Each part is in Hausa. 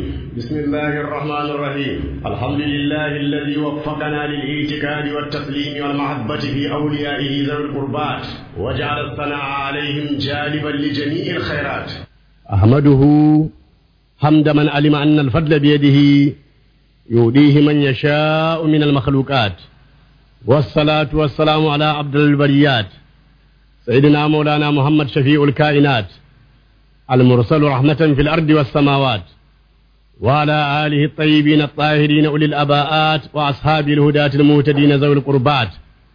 بسم الله الرحمن الرحيم الحمد لله الذي وفقنا للاعتقاد والتسليم والمحبة في أوليائه ذوي القربات وجعل الثناء عليهم جالبا لجميع الخيرات أحمده حمد من علم أن الفضل بيده يؤديه من يشاء من المخلوقات والصلاة والسلام على عبد البريات سيدنا مولانا محمد شفيع الكائنات المرسل رحمة في الأرض والسماوات وعلى آله الطيبين الطاهرين أولي الأباءات وأصحاب الهداة المهتدين ذوي القربات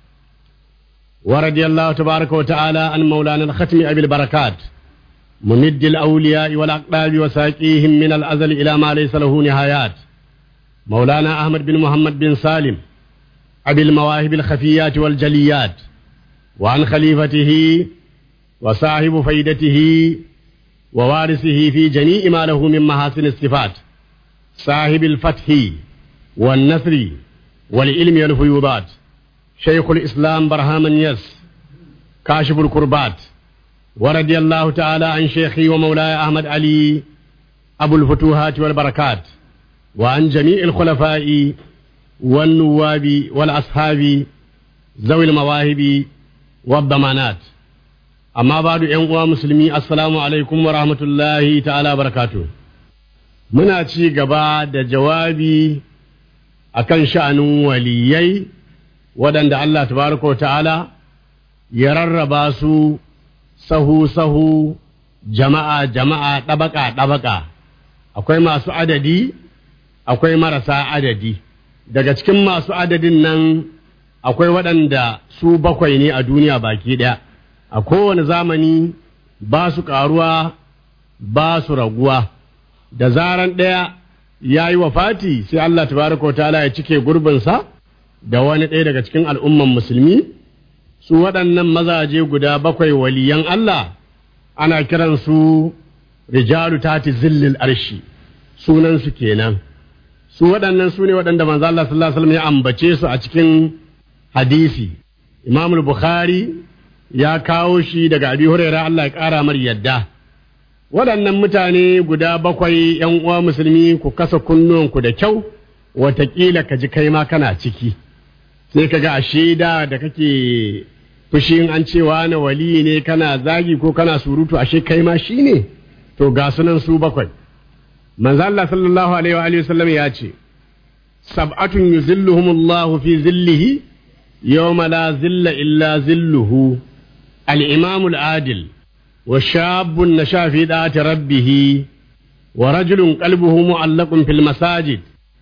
ورضي الله تبارك وتعالى عن مولانا الختم أبي البركات ممد الأولياء والأقطاب وساقيهم من الأزل إلى ما ليس له نهايات مولانا أحمد بن محمد بن سالم أبي المواهب الخفيات والجليات وعن خليفته وصاحب فيدته ووارثه في جميع ما له من محاسن الصفات صاحب الفتح والنثر والعلم والفيوضات شيخ الإسلام برهام يس كاشف الكربات ورضي الله تعالى عن شيخي ومولاي أحمد علي أبو الفتوحات والبركات وعن جميع الخلفاء والنواب والأصحاب ذوي المواهب والضمانات amma ba da ‘yan uwa musulmi assalamu alaikum wa rahmatullahi ta'ala barakatu muna ci gaba da jawabi akan sha'anin waliyai waɗanda Allah tabaraka wa ta'ala ya rarraba su sahu-sahu jama'a jama'a ɗabaka ɗabaka akwai masu adadi akwai marasa adadi daga cikin masu adadin nan akwai waɗanda su bakwai ne a duniya baki ɗaya a kowane zamani ba su ƙaruwa ba su raguwa da zaran ɗaya ya yi Fati sai Allah tabaraka wa ta'ala ya cike gurbinsa da wani ɗaya daga cikin al'umman musulmi su waɗannan mazaje guda bakwai waliyan Allah ana kiransu rijalu tati zillil arshi sunansu kenan su waɗannan su ne waɗanda manzo Allah sallallahu alaihi wasallam ya ambace su a cikin hadisi Imam Bukhari ya kawo shi daga abi huraira Allah ya ƙara mar yadda waɗannan mutane guda bakwai ‘yan uwa musulmi ku kasa kunnuwanku da kyau watakila ka ji kai ma kana ciki sai ka ga a shaida da kake fushin an cewa na wali ne kana zagi ko kana surutu ashe kai ma shi ne to ga sunan su bakwai manzo Allah sallallahu alaihi wa sallam ya ce sab'atun yuzilluhumullahu fi zillihi yawma la zilla illa zilluhu الإمام العادل وشاب نشا في ذات ربه ورجل قلبه معلق في المساجد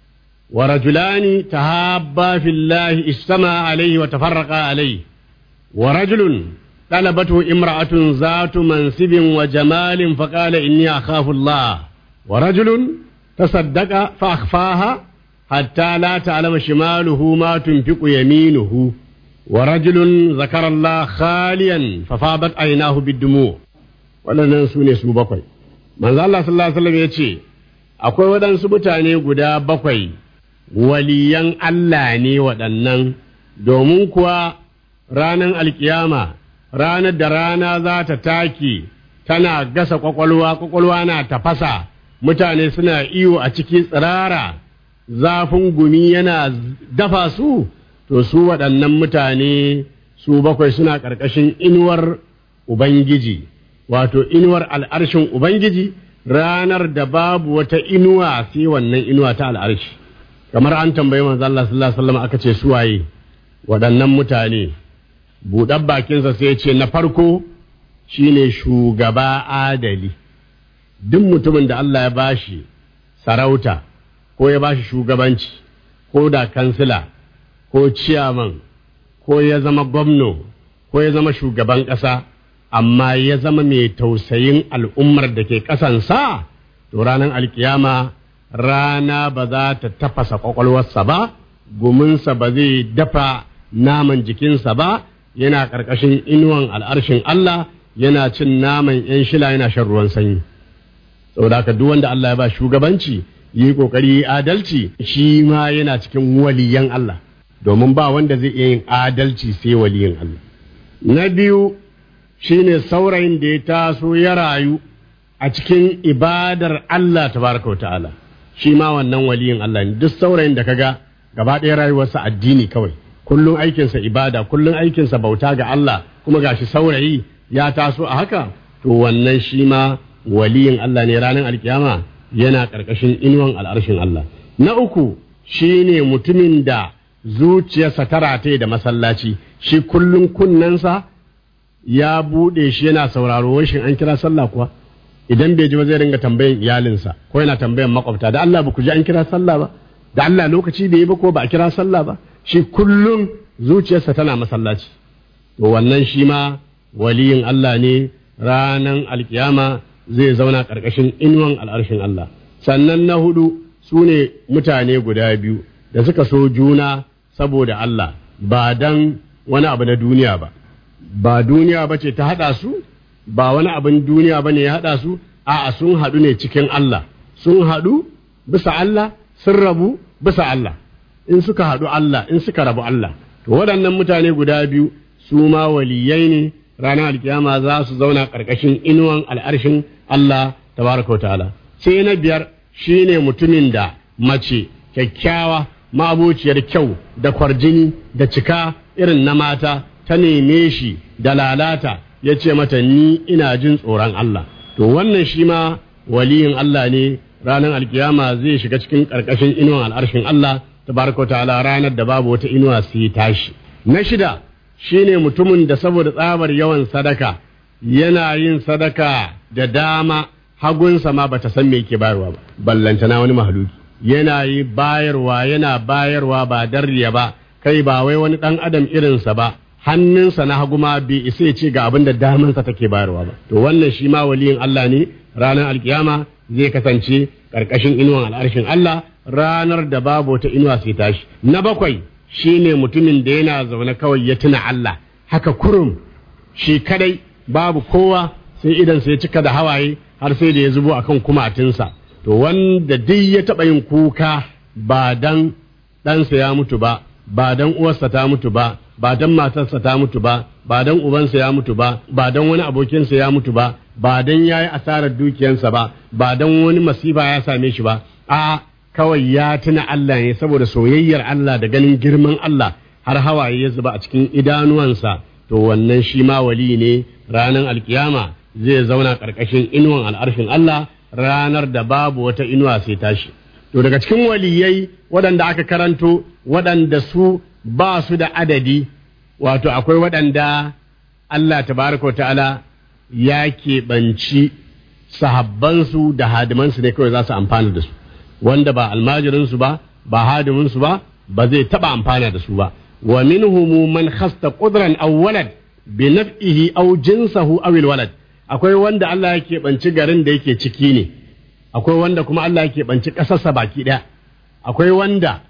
ورجلان تهابا في الله اجتمع عليه وتفرقا عليه ورجل طلبته امرأة ذات منصب وجمال فقال إني أخاف الله ورجل تصدق فأخفاها حتى لا تعلم شماله ما تنفق يمينه ورجل ذكر الله خاليا ففاضت عيناه بالدموع waɗannan su ne su bakwai manzo Allah sallallahu alaihi wasallam ya ce akwai waɗansu mutane guda bakwai waliyan Allah ne waɗannan domin kuwa ranar alkiyama ranar da rana za ta take tana gasa kwakwalwa kwakwalwa na tafasa mutane suna iyo a ciki tsirara zafin gumi yana dafa su to su waɗannan mutane su bakwai suna ƙarƙashin inuwar Ubangiji, wato inuwar al'arshin Ubangiji ranar da babu wata inuwa sai wannan inuwa ta al'arshi. Kamar an tambayi manzo Allah sallallahu Alaihi wasallam aka ce suwaye waɗannan mutane, buɗar bakinsa sai ce na farko shine shugaba adali. Duk mutumin da Allah ya bashi sarauta ko ya bashi shugabanci ko da kansila. ko ciyaman ko ya zama gwamno ko ya zama shugaban ƙasa amma ya zama mai tausayin al'ummar da ke ƙasansa to ranar alkiyama rana ba za ta tafasa ƙwaƙwalwarsa ba guminsa ba zai dafa naman jikinsa ba yana ƙarƙashin inuwan al'arshin Allah yana cin naman ‘yan shila yana shan ruwan sanyi saboda haka duk wanda Allah ya ba shugabanci yi ƙoƙari adalci shi ma yana cikin waliyan Allah domin ba wanda zai iya yin adalci sai waliyin Allah. Na biyu shine saurayin da ya taso ya rayu a cikin ibadar Allah tabaraka ta'ala shi ma wannan waliyin Allah ne duk saurayin da kaga gaba ɗaya rayuwarsa addini kawai kullum aikinsa ibada kullum aikinsa bauta ga Allah kuma gashi saurayi ya taso a haka to wannan shi ma waliyin Allah ne ranar alkiyama yana ƙarƙashin inuwan al'arshin Allah na uku shine mutumin da zuciyarsa ta rataye da masallaci shi kullum kunnensa ya buɗe shi yana sauraro wai shin an kira sallah kuwa idan bai ji ba zai ringa tambayan iyalinsa ko yana tambayan makwabta da Allah ba ku ji an kira sallah ba da Allah lokaci bai yi ba ko ba a kira sallah ba shi kullum zuciyarsa tana masallaci to wannan shi ma waliyin Allah ne ranan alkiyama zai zauna ƙarƙashin inuwan al'arshin Allah sannan na hudu su ne mutane guda biyu da suka so juna saboda Allah ba dan wani abu na duniya ba ba duniya ba ce ta haɗa su ba wani abin duniya ba ne ya haɗa su a'a sun haɗu ne cikin Allah sun haɗu bisa Allah sun rabu bisa Allah in suka haɗu Allah in suka rabu Allah to waɗannan mutane guda biyu su ma waliyai ne ranar alkiyama za su zauna ƙarƙashin inuwan al'arshin Allah tabaraka ta'ala sai na biyar shine mutumin da mace kyakkyawa ma'abociyar kyau da kwarjini da cika irin na mata ta neme shi da lalata ya ce mata ni ina jin tsoron Allah to wannan shi ma waliyin Allah ne ranar alkiyama zai shiga cikin ƙarƙashin inuwan al'arshin Allah tabaraka ta'ala ranar da babu wata inuwa su yi tashi na shida shine mutumin da saboda tsabar yawan sadaka yana yin sadaka da dama hagunsa ma bata san me yake bayarwa ba ballantana wani mahaluki yana yi bayarwa yana bayarwa ba darriya ba kai ba wai wani dan adam irinsa ba hannunsa na hagu ma bai isa ya ce ga abin da damansa take bayarwa ba to wannan shi ma waliyin Allah ne ranar alkiyama zai kasance karkashin inuwan al'arshin Allah ranar da babu wata inuwa sai tashi na bakwai shine mutumin da yana zaune kawai ya tuna Allah haka kurum shi kadai babu kowa sai idan sai cika da hawaye har sai da ya zubo akan kumatinsa to wanda duk ya taɓa yin kuka ba dan ɗansa ya mutu ba ba dan uwarsa ta mutu ba ba dan matarsa ta mutu ba ba dan ubansa ya mutu ba ba dan wani abokinsa ya mutu ba ba dan yayi asarar dukiyansa ba ba dan wani masifa ya same shi ba a kawai ya tuna Allah ne saboda soyayyar Allah da ganin girman Allah har hawaye ya zuba a cikin idanuwansa to wannan shi ma wali ne ranar alkiyama zai zauna ƙarƙashin inuwan al'arshin Allah ranar da babu wata inuwa sai tashi to daga cikin waliyai waɗanda aka karanto waɗanda su ba su da adadi wato akwai waɗanda Allah tabaraka wa ta'ala ya keɓanci sahabbansu da hadimansu ne kawai za su amfana da su wanda ba almajirinsu ba ba hadiminsu ba ba zai taɓa amfana da su ba wa minhum man khasta qudran aw walad bi naf'ihi aw jinsahu aw walad akwai wanda Allah yake banci garin da yake ciki ne akwai wanda kuma Allah yake banci kasarsa baki daya akwai wanda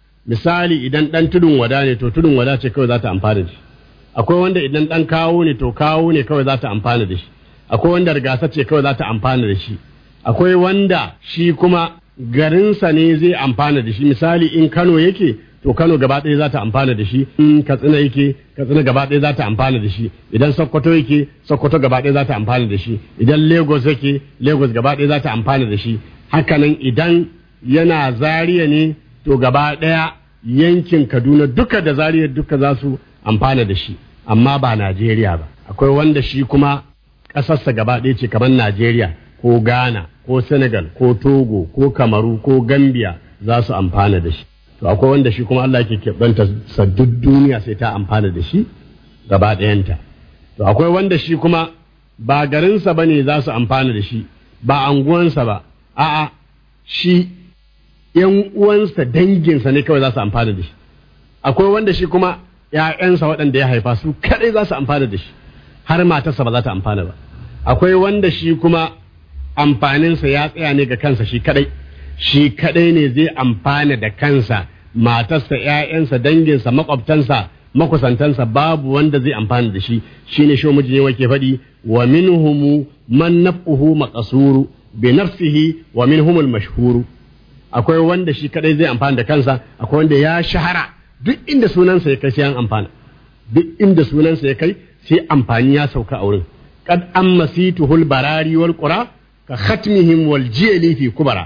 misali idan dan tudun wada ne to tudun wada ce kawai za ta amfana da shi akwai wanda idan dan kawo ne to kawo ne kawai za ta amfana da shi akwai wanda rigasa ce kawai za ta amfana da shi akwai wanda shi kuma garinsa ne zai amfana da shi misali in Kano yake to Kano gaba ɗaya za ta amfana da shi in Katsina yake Katsina gaba ɗaya za ta amfana da shi idan Sokoto yake Sokoto gaba ɗaya za ta amfana da shi idan Lagos yake Lagos gaba ɗaya za ta amfana da shi hakanan idan yana Zaria ne to gaba ɗaya yankin Kaduna duka da Zaria duka za su amfana da shi amma ba Najeriya ba akwai wanda shi kuma ƙasarsa gaba ɗaya ce kamar Najeriya ko Ghana ko Senegal ko Togo ko Kamaru ko Gambia za su amfana da shi to akwai wanda shi kuma Allah ke keɓanta sa duk duniya sai ta amfana da shi gaba ɗayanta to akwai wanda shi kuma ba garinsa ba ne za su amfana da shi ba anguwansa ba a'a shi ‘yan uwansa danginsa ne kawai za su amfana da shi akwai wanda shi kuma ‘ya'yansa waɗanda ya haifa su kaɗai za su amfana da shi har matarsa ba za ta amfana ba akwai wanda shi kuma amfaninsa ya tsaya ne ga kansa shi kaɗai shi kadai ne zai amfana da kansa matarsa ‘ya'yansa danginsa makwabtansa makusantansa babu wanda zai amfana da shi shine shi miji ne wake faɗi wa minhumu man naf'uhu maqsuru bi nafsihi wa minhumul mashhuru akwai wanda shi kadai zai amfana da kansa akwai wanda ya shahara duk inda sunansa ya kai sai an amfana duk inda sunansa ya kai sai amfani ya sauka a wurin qad amma situhul barari wal qura ka khatmihim wal jili fi kubara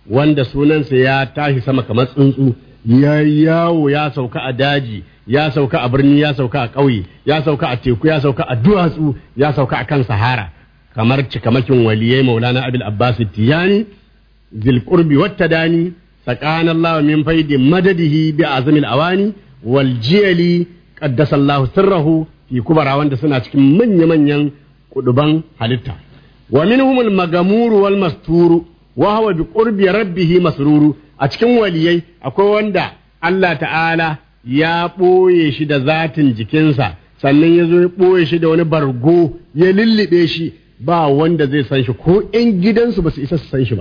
wanda sunansa ya tashi sama kamar tsuntsu ya yawo ya sauka a daji ya sauka a birni ya sauka a ƙauye ya sauka a teku ya sauka a duwatsu ya sauka a kan sahara kamar cikamakin waliyai maulana abil abbas tiyani zil qurbi wata dani tsakanin Allah min faidi madadihi bi azamil awani wal jiyali qaddasa Allah sirrahu fi kubara wanda suna cikin manya-manyan kuduban halitta wa minhumul magamuru wal masturu wa huwa bi qurbi rabbih masruru a cikin waliyai akwai wanda Allah ta'ala ya ɓoye shi da zatin jikinsa sannan ya zo ya ɓoye shi da wani bargo ya lullube shi ba wanda zai san shi ko 'yan gidansu ba su isa su san shi ba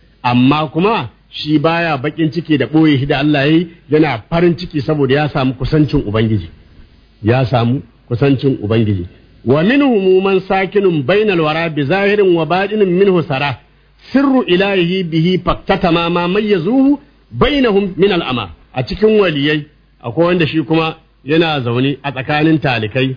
amma kuma shi baya bakin ciki da ɓoye shi da Allah ya yi yana farin ciki saboda ya samu kusancin Ubangiji ya samu kusancin Ubangiji wa minhum man sakinun bainal wara bi zahirin wa batinin minhu sara sirru ilahi bihi faktatama ma mayyazuhu bainahum min al'ama a cikin waliyai akwai wanda shi kuma yana zaune a tsakanin talikai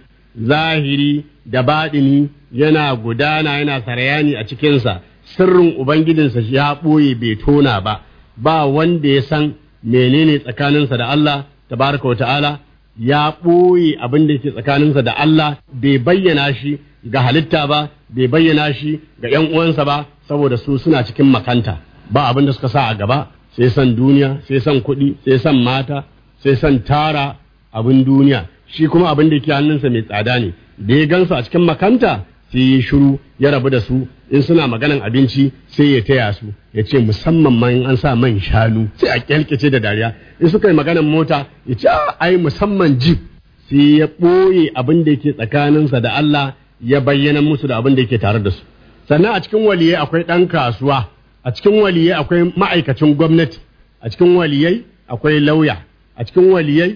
zahiri da baɗini yana gudana yana sarayani a cikinsa sirrin ubangijinsa ya ɓoye bai tona ba ba wanda ya san menene tsakaninsa da Allah tabaraka wa ta'ala ya ɓoye abin da ke tsakaninsa da Allah bai bayyana shi ga halitta ba bai bayyana shi ga ‘yan uwansa ba saboda su suna cikin makanta ba abin da suka sa a gaba sai san duniya sai san kuɗi sai san mata sai san tara abin duniya shi kuma abin da ke hannunsa mai tsada ne da ya gansu a cikin makanta sai ya shiru ya rabu da su in suna maganan abinci sai ya taya su ya ce musamman ma in an sa man shanu sai a kyalkace da dariya in suka yi maganan mota ya ce ai musamman jeep sai ya ɓoye abin da yake tsakaninsa da Allah ya bayyana musu da abin da yake tare da su sannan a cikin waliyai akwai ɗan kasuwa a cikin waliyai akwai ma'aikacin gwamnati a cikin waliyai akwai lauya a cikin waliyai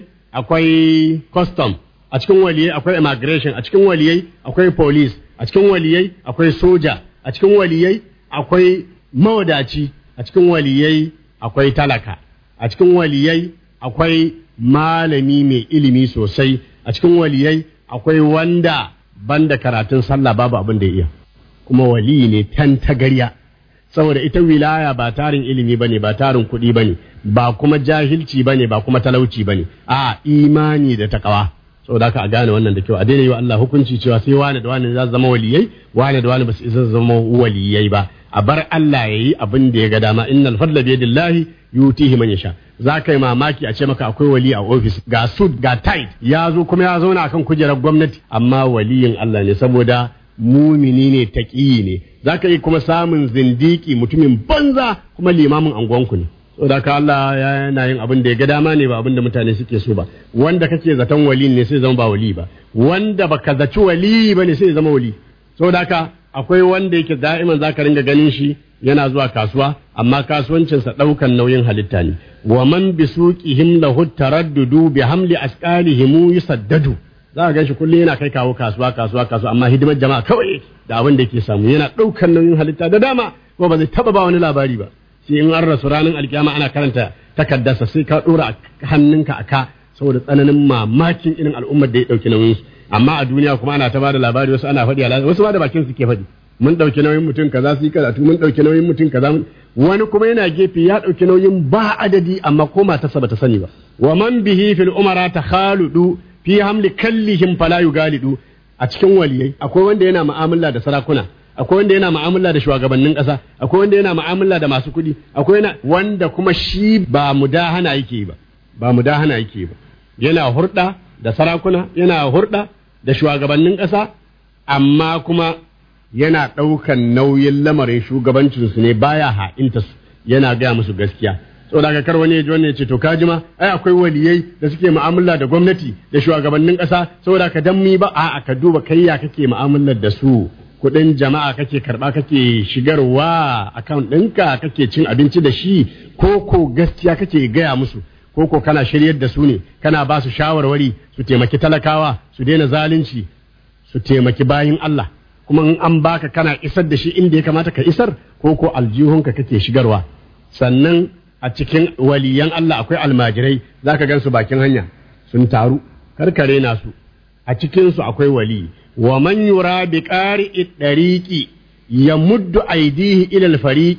akwai custom a cikin waliyai akwai immigration a cikin waliyai akwai police a cikin waliyai akwai soja a cikin waliyai akwai mawadaci a cikin waliyai akwai talaka a cikin waliyai akwai malami mai ilimi sosai a cikin waliyai akwai wanda banda karatun sallah babu abin da ya iya kuma waliyi ne tan tagarya saboda ita wilaya ba tarin ilimi bane ba tarin kuɗi bane ba kuma jahilci bane ba kuma talauci bane a imani da takawa saboda haka a gane wannan da kyau a daina yi wa Allah hukunci cewa sai wani da wani za su zama waliyai wani da wani ba su isa zama waliyai ba a bar Allah ya yi abin da ya ga dama innal fadla bi yadillahi yutihi man yasha za ka yi mamaki a ce maka akwai wali a ofis ga sud ga tight ya zo kuma ya zauna akan kujerar gwamnati amma waliyin Allah ne saboda mumini ne taƙiyi ne za ka yi kuma samun zindiki mutumin banza kuma limamin angonku ne saboda ka Allah yana yin abin da ya ga dama ne ba abin da mutane suke so ba wanda kake zaton wali ne sai zama ba wali ba wanda baka zaci wali ba ne sai zama wali saboda ka akwai wanda yake da'iman zaka ringa ganin shi yana zuwa kasuwa amma kasuwancinsa ɗaukan nauyin halitta ne wa man bi suqihim lahu taraddudu bi hamli asqalihim yusaddadu za ka ganshi kullum yana kai kawo kasuwa kasuwa kasuwa amma hidimar jama'a kawai da abin da yake samu yana ɗaukan nauyin halitta da dama ko ba zai taba ba wani labari ba sai in an rasu ranar alkiyama ana karanta takaddarsa sai ka ɗora hannunka a ka saboda tsananin mamakin irin al'ummar da ya ɗauki nauyin su amma a duniya kuma ana ta bada labari wasu ana faɗi a wasu ma da bakin su ke faɗi mun ɗauki nauyin mutum kaza su yi karatu mun ɗauki nauyin mutum kaza wani kuma yana gefe ya ɗauki nauyin ba adadi amma ko matarsa bata sani ba wa man bihi fil umara takhaludu fi hamli kallihim fala yugalidu a cikin waliyai akwai wanda yana mu'amala da sarakuna akwai wanda yana mu'amala da shugabannin ƙasa akwai wanda yana mu'amala da masu kuɗi akwai yana wanda kuma shi ba mudahana yake ba ba mudahana yake ba yana hurɗa da sarakuna yana hurɗa da shugabannin ƙasa amma kuma yana ɗaukan nauyin lamarin shugabancinsu ne baya ha'inta su yana gaya musu gaskiya saboda ka kar wani ya ji wannan ya ce to kaji ma ai akwai waliyai da suke mu'amala da gwamnati da shugabannin ƙasa saboda ka dan mi ba a ka duba kai ya kake mu'amalar da su kuɗin jama'a kake karɓa kake shigarwa account ɗinka kake cin abinci da shi ko ko gaskiya kake gaya musu ko ko kana shiryar da su ne kana ba su shawarwari su taimaki talakawa su daina zalunci su taimaki bayin Allah kuma in an baka kana isar da shi inda ya kamata ka isar ko ko aljihunka kake shigarwa sannan a cikin waliyan Allah akwai almajirai zaka gan su bakin hanya sun taru karkare na su a cikin su akwai wali wa man yura bi qari'i dariqi yamuddu aydihi ila al-fariqi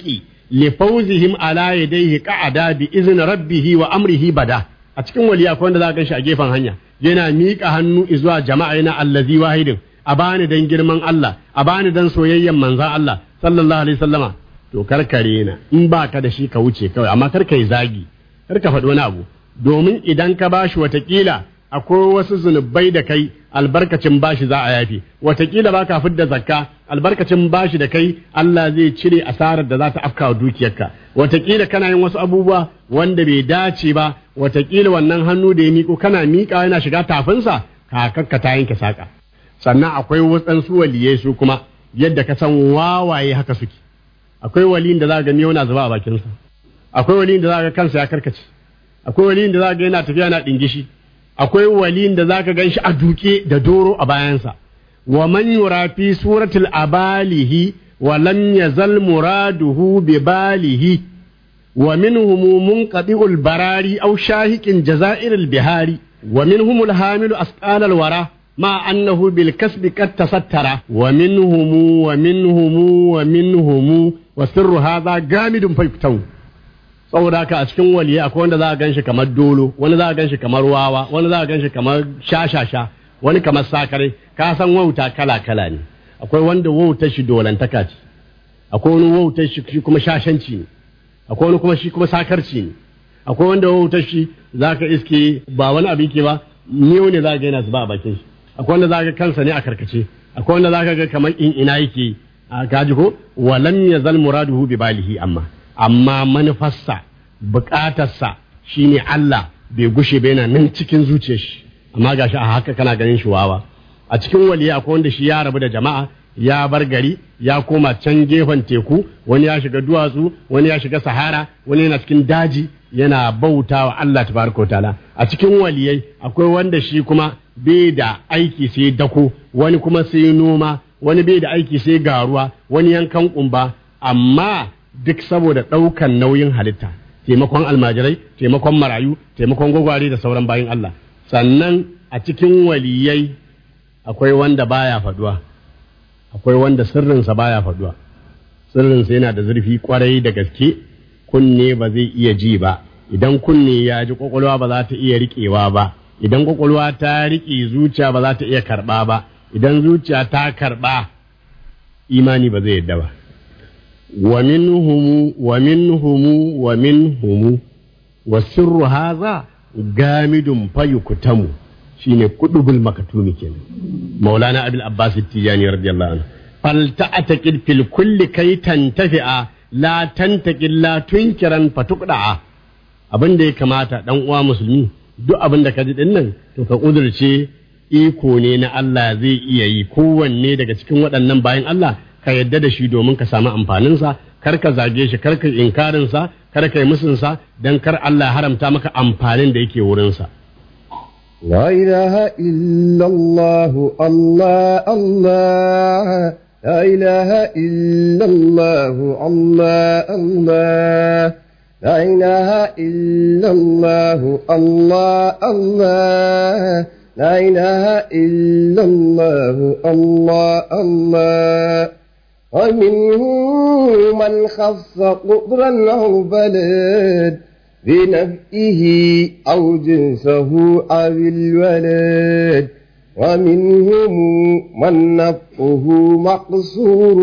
li fawzihim ala yadayhi qa'ada bi izni rabbihi wa amrihi bada a cikin waliya akwai wanda za ka ganshi a gefen hanya yana miƙa hannu zuwa jama'a yana allazi wahidin a bani dan girman Allah a bani dan soyayyen manzan Allah sallallahu alaihi wasallama to karkare na in ba ka da shi ka wuce kawai amma kar ka yi zagi kar ka faɗi wani abu domin idan ka bashi watakila akwai wasu zunubai da kai albarkacin bashi za a yafi watakila ba ka fidda zakka albarkacin bashi da kai Allah zai cire asarar da za ta afka wa dukiyarka watakila kana yin wasu abubuwa wanda bai dace ba watakila wannan hannu da ya miko kana miƙa yana shiga tafinsa kakakka ta yanke saƙa sannan akwai waɗansu waliyai su kuma yadda ka san wawaye haka suke akwai waliyin da za ga miyau na zuba a bakinsa akwai waliyin da za ga kansa ya karkace akwai waliyin da za ga yana tafiya na ɗingishi akwai waliyin da za ka gan shi a duke da doro a bayansa wa man yura fi suratul abalihi wa lam yazal muraduhu bi balihi wa minhum munqadi'ul barari aw shahiqin jazairil bihari wa minhum al-hamilu asqalal wara مع أنه بالكسب قد تستر ومنهم ومنهم ومنهم والسر هذا جامد فيكتو saboda haka a cikin waliya akwai wanda za a ganshi kamar dolo wani za a ganshi kamar wawa wani za a ganshi kamar shashasha wani kamar sakare ka san wauta kala kala ne akwai wanda wautar shi dolantaka ce akwai wani wautar shi kuma shashanci ne akwai wani kuma shi kuma sakarci ne akwai wanda wautar shi zaka iske ba wani abin ke ba miyo ne za ga yana zuba a bakin shi akwai wanda za ga kansa ne a karkace akwai wanda za ka ga kamar in ina yake a kaji ko walam yazal muraduhu bi balihi amma amma manufarsa bukatarsa shine Allah bai gushe ba yana nan cikin zuciyar shi amma gashi a haka kana ganin shi wawa a cikin waliya akwai wanda shi ya rabu da jama'a ya bar gari ya koma can gefen teku wani ya shiga duwatsu wani ya shiga sahara wani yana cikin daji yana bauta wa Allah tabaraka wa ta'ala a cikin waliyai akwai wanda shi kuma bai da aiki sai dako wani kuma sai noma wani bai da aiki sai garuwa wani yankan kumba amma duk saboda ɗaukan nauyin halitta taimakon almajirai taimakon marayu taimakon gwagware da sauran bayin Allah sannan a cikin waliyai akwai wanda baya faduwa akwai wanda sirrinsa baya faduwa sirrinsa yana da zurfi kwarai da gaske kunne ba zai iya ji ba idan kunne ya ji kwakwalwa ba za ta iya riƙewa ba idan kwakwalwa ta riƙe zuciya ba za ta iya karɓa ba idan zuciya ta karɓa imani ba zai yadda ba wa minhumu wa minhumu wa minhumu wa sirru haza gamidun fayukutamu shine kudubul makatumi kenan maulana abul abbas tijani radiyallahu anhu fal ta'taqid fil kulli kay tantafi'a la tantaqil la tunkiran fatuqda'a abin da ya kamata dan uwa musulmi duk abin da ka ji din nan to ka kudurce iko ne na Allah zai iya yi kowanne daga cikin waɗannan bayan Allah ka yadda da shi domin ka samu amfaninsa kar ka zage shi kar ka inkarinsa kar ka yi musunsa don kar Allah haramta maka amfanin da yake wurinsa. لا إله إلا الله الله الله لا إله إلا الله الله الله لا إله إلا الله الله الله لا إله إلا الله الله الله ومنهم من خص قطرا أو بلد بنفئه أو جنسه أو الولد ومنهم من نفقه مقصور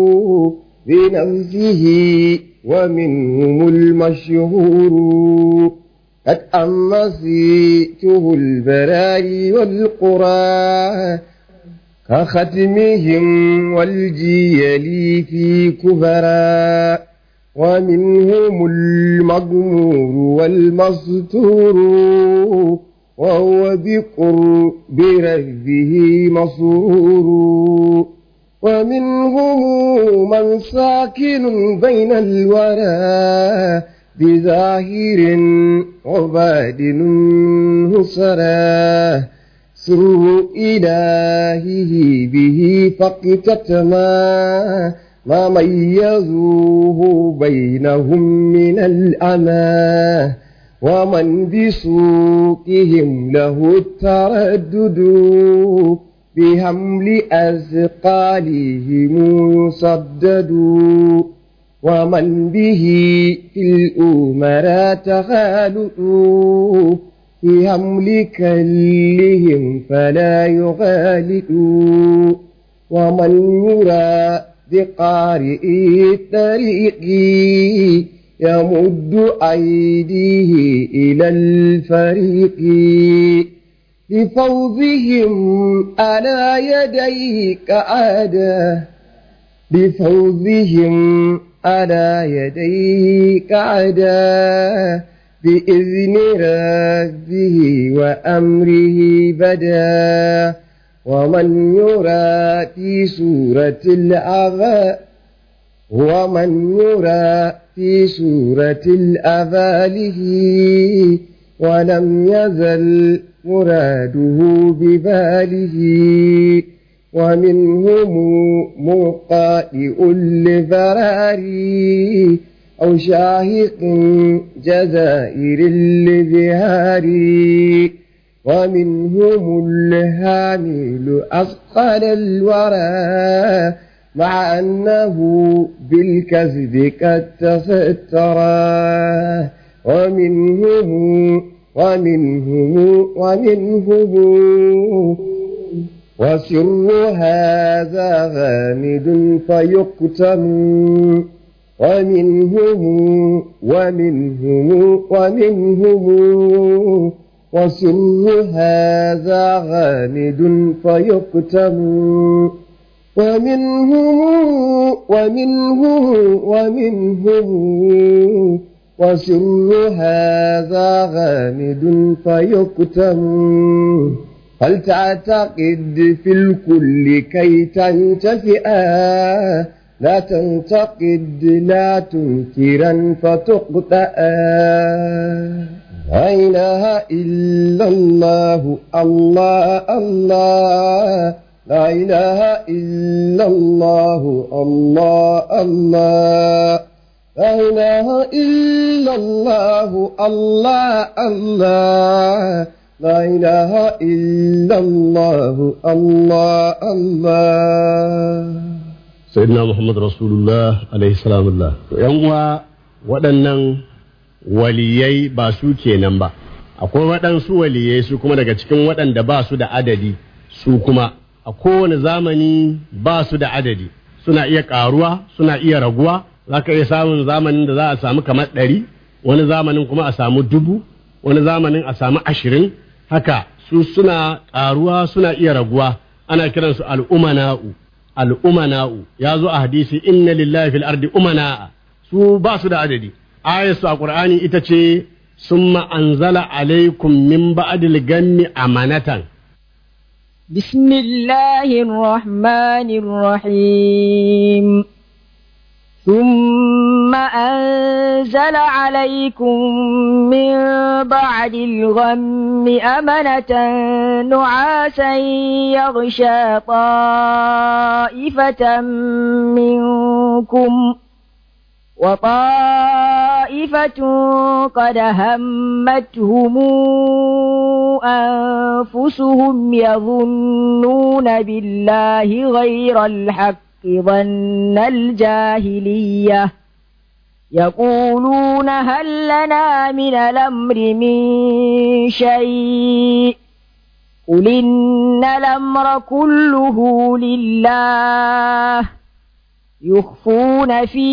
بنفسه ومنهم المشهور قد أمسيته البراي والقرى كختمهم والجيل في كبرى ومنهم المغمور والمستور وهو بقرب ربه مسرور ومنهم من ساكن بين الورى بظاهر وبادن سراه سر إلهه به فاقتتما ما ميزوه بينهم من الأمان ومن بسوقهم له التردد بحمل أثقالهم يصدد ومن به في الأمراء تخالطوا في حمل كلهم فلا يغالطوا ومن يرى بقارئ الطريق يمد أيديه إلى الفريق بفوزهم على يديه كعادة بفوزهم على يديه كعادة بإذن ربه وأمره بدا ومن يرى في سورة الأغا ومن يرى في سورة الأغاله ولم يزل مراده بباله ومنهم مقائئ لذراري أو شاهق جزائر لذهاري ومنهم الهامل أثقل الورى مع أنه بالكذب قد تسترى ومنهم ومنهم ومنهم وسر هذا غامد فيقتم ومنهم ومنهم ومنهم وسر هذا غامد فيقتم ومنهم ومنهم ومنهم وسر هذا غامد فيقتم هل تعتقد في الكل كي تنتفئا لا تنتقد لا تنكرا فتقطأ لا إله إلا الله الله الله لا إله إلا الله الله الله لا إله إلا الله الله الله لا إله إلا الله الله الله sayyidina muhammad rasulullah alaihi salamullah yan uwa waɗannan waliyai ba su kenan ba akwai waɗansu waliyai su kuma daga cikin waɗanda ba su da adadi su kuma a kowane zamani ba su da adadi suna iya ƙaruwa suna iya raguwa za ka iya samun zamanin da za a samu kamar ɗari wani zamanin kuma a samu dubu wani zamanin a samu ashirin haka su suna ƙaruwa suna iya raguwa ana kiransu al'umana'u al'umana'u ya zo a hadisi inna lillahi fil ardi umana'a su ba su da adadi ayatu a qur'ani ita ce summa anzala alaikum min ba'dil gammi amanatan بسم الله الرحمن الرحيم ثم أنزل عليكم من بعد الغم أمنة نعاسا يغشى طائفة منكم وطائفة قد همتهم أنفسهم يظنون بالله غير الحق ظن الجاهلية يقولون هل لنا من الأمر من شيء قل إن الأمر كله لله يخفون في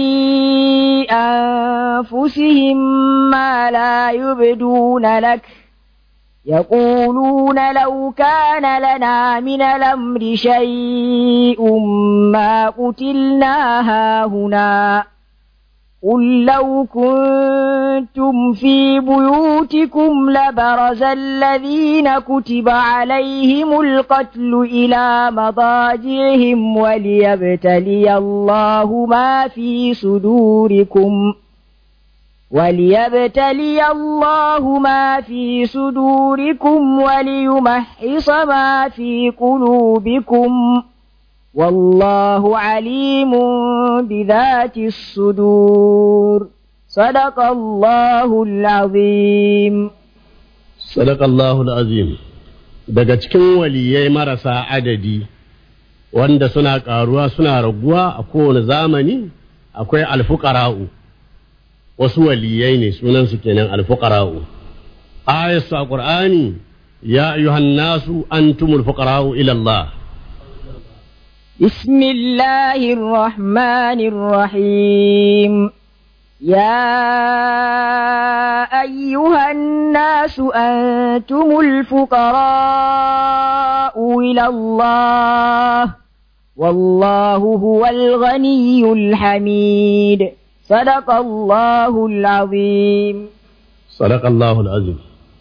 أنفسهم ما لا يبدون لك يقولون لو كان لنا من الأمر شيء ما قتلنا هاهنا قل لو كنتم في بيوتكم لبرز الذين كتب عليهم القتل إلى مضاجعهم وليبتلي الله ما في صدوركم وليبتلي الله ما في صدوركم وليمحص ما في قلوبكم والله عليم بذات الصدور صدق الله العظيم sadaqallahu azim daga cikin waliyai marasa adadi wanda suna ƙaruwa suna raguwa a kowane zamani akwai alfuqara'u wasu waliyai ne sunansu kenan alfuqara'u ayatu a qur'ani ya ayyuhan nasu antumul fuqara'u ila Allah بسم الله الرحمن الرحيم يا أيها الناس أنتم الفقراء إلى الله والله هو الغني الحميد صدق الله العظيم صدق الله العظيم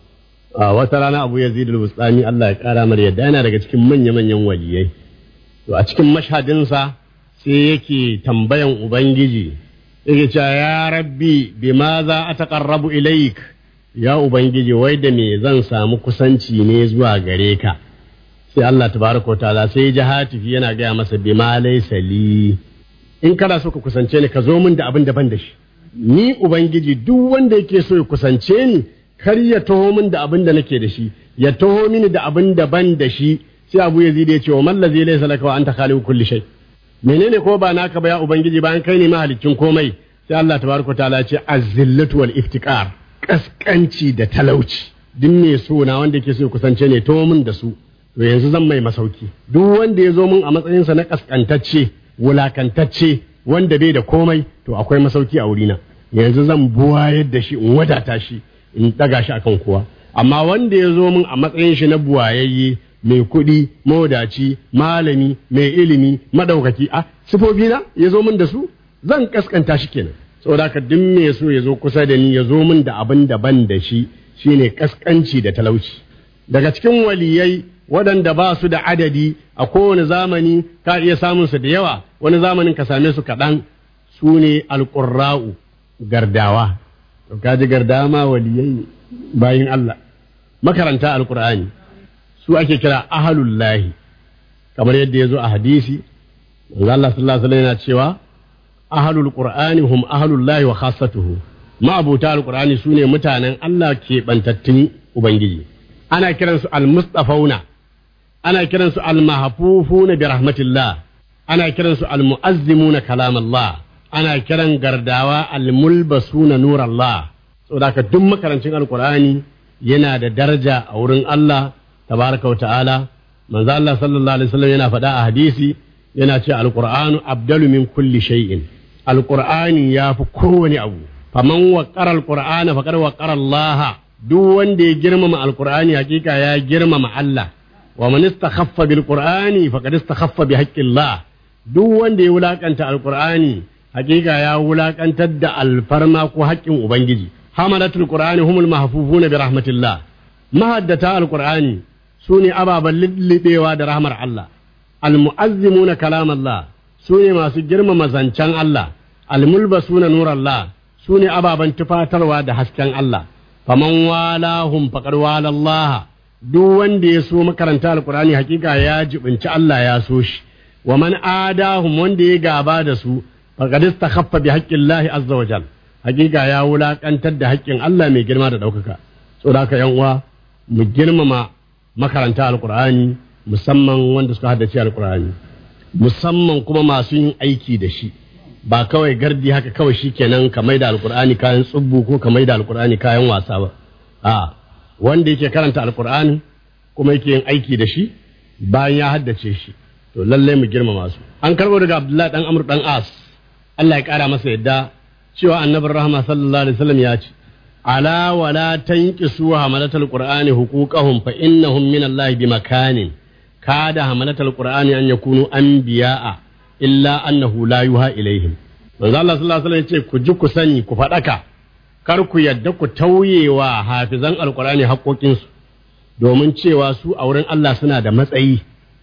a wata rana abu yazid al-bustami Allah ya kara mar yadda yana daga cikin manya-manyan waliyai to a cikin mashhadinsa sai yake tambayan ubangiji yake cewa ya rabbi bima za a taqarrabu ilaik ya ubangiji wai da me zan samu kusanci ne zuwa gare ka sai Allah tabaraka ta'ala sai ya hatifi yana gaya masa bima laysa li in kana so ka kusance ni ka zo min da abin da ban da shi ni ubangiji duk wanda yake so ya kusance ni kar ya taho min da abin da nake da shi ya taho mini da abin da ban da shi sai abu yazid ya ce wa mallazi laysa laka wa anta khaliqu kulli shay menene ko ba naka ba ya ubangiji bayan kai ne mahalicin komai sai Allah tabaraka ta'ala ce azzillatu wal iftiqar kaskanci da talauci duk me so na wanda yake so ya kusance ne taho min da su to yanzu zan mai masauki duk wanda ya zo min a matsayinsa na kaskantacce wulakantacce wanda bai da komai to akwai masauki a wurina yanzu zan buwayar da shi in wadata shi in daga shi akan kowa amma wanda ya zo min a matsayin shi na buwayayye mai kuɗi mawadaci malami mai ilimi madaukaki a sifofi na ya zo min da su zan kaskanta shi kenan saboda haka duk me so ya zo kusa da ni ya zo min da abin daban da shi shine kaskanci da talauci daga cikin waliyai waɗanda ba su da adadi a kowane zamani ka iya samun su da yawa wani zamanin ka same su kaɗan su ne alƙurra'u gardawa to kaji gardawa ma waliyai bayin Allah makaranta alƙur'ani su ake kira ahalullahi kamar yadda ya zo a hadisi manzo Allah sallallahu alaihi yana cewa ahalul qur'ani hum ahalullahi wa khassatuhu ma'abuta alqur'ani sune mutanen Allah ke bantattun ubangiji ana kiransu almustafauna ana kiransu almahfufuna bi rahmatillah ana kiransu almuazzimuna kalam Allah ana kiran gardawa almulbasuna nur Allah saboda ka duk makarancin alqur'ani yana da daraja a wurin Allah tabaraka wa ta'ala manzo Allah sallallahu alaihi wasallam yana faɗa a hadisi yana ce alqur'anu abdalu min kulli shay'in alqur'ani yafi kowane abu faman waqara alqur'ana faqad waqara Allah duk wanda ya girmama alqur'ani hakika ya girmama Allah wa man istakhaffa bil qur'ani faqad istakhaffa bi haqqillah duk wanda ya wulakanta alqur'ani hakika ya wulakantar da alfarma ko haƙƙin ubangiji hamalatul qur'ani humul mahfufuna bi rahmatillah mahaddata alqur'ani sune ababan lillibewa da rahmar Allah almu'azzimuna kalam Allah sune masu girmama zancen Allah almulbasuna nur Allah sune ababan tufatarwa da hasken Allah faman walahum faqad wala Allah duk wanda ya so makaranta alqur'ani hakika ya jibinci Allah ya so shi wa man adahum wanda ya gaba da su faqad istakhaffa bi haqqillahi azza wa jal hakika ya wulakantar da haƙƙin Allah mai girma da ɗaukaka saboda haka yan uwa mu girmama makaranta alqur'ani musamman wanda suka haddace alqur'ani musamman kuma masu yin aiki da shi ba kawai gardi haka kawai shikenan ka maida alqur'ani kayan tsubbu ko ka maida alqur'ani kayan wasa ba a wanda yake karanta alqur'ani kuma yake yin aiki da shi bayan ya haddace shi to lallai mu girmama su an karbo daga abdullahi dan amr dan as Allah ya kara masa yadda cewa annabin rahama sallallahu alaihi wasallam ya ce ala wala tanqisu hamalatal qur'ani huquqahum fa innahum min Allah bi makanin kada hamalatal qur'ani an yakunu anbiya'a illa annahu la yuha ilaihim manzo Allah sallallahu alaihi wasallam ya ce ku ji ku sani ku fadaka kar ku yadda ku tauyewa hafizan alqur'ani haƙoƙinsu domin cewa su a wurin Allah suna da matsayi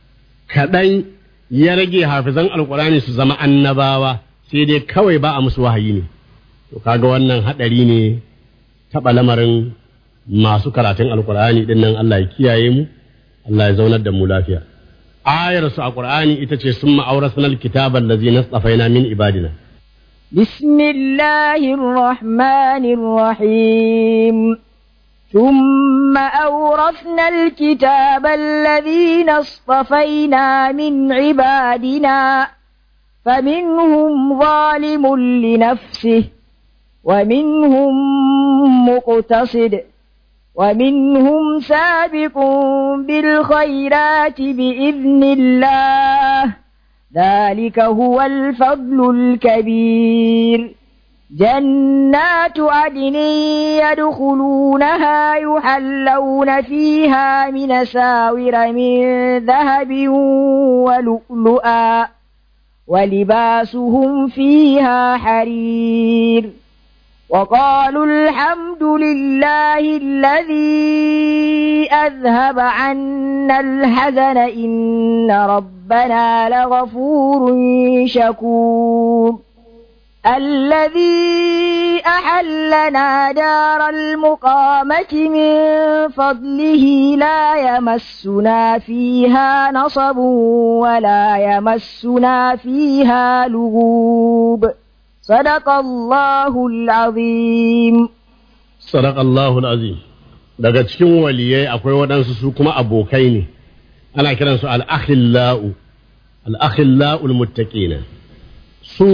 kaɗan ya rage hafizan alqur'ani su zama annabawa sai dai kawai ba a musu wahayi ne to kaga wannan hadari ne taɓa lamarin masu karatun alkur'ani din nan Allah ya kiyaye mu Allah ya zaunar da mu lafiya ayar su a qur'ani ita ce summa awrasna alkitaba allazi nastafaina min ibadina بسم الله الرحمن الرحيم ثم أورثنا الكتاب الذين اصطفينا من عبادنا فمنهم ظالم لنفسه ومنهم مقتصد ومنهم سابق بالخيرات بإذن الله ذلك هو الفضل الكبير جنات عدن يدخلونها يحلون فيها من ساور من ذهب ولؤلؤا ولباسهم فيها حرير وقالوا الحمد لله الذي أذهب عنا الحزن إن ربنا لغفور شكور الذي أحلنا دار المقامة من فضله لا يمسنا فيها نصب ولا يمسنا فيها لغوب صدق الله العظيم Sadaqallahu azim daga cikin waliyai akwai waɗansu su kuma abokai ne ana kiransu al-akhillau al-akhillau muttaqina su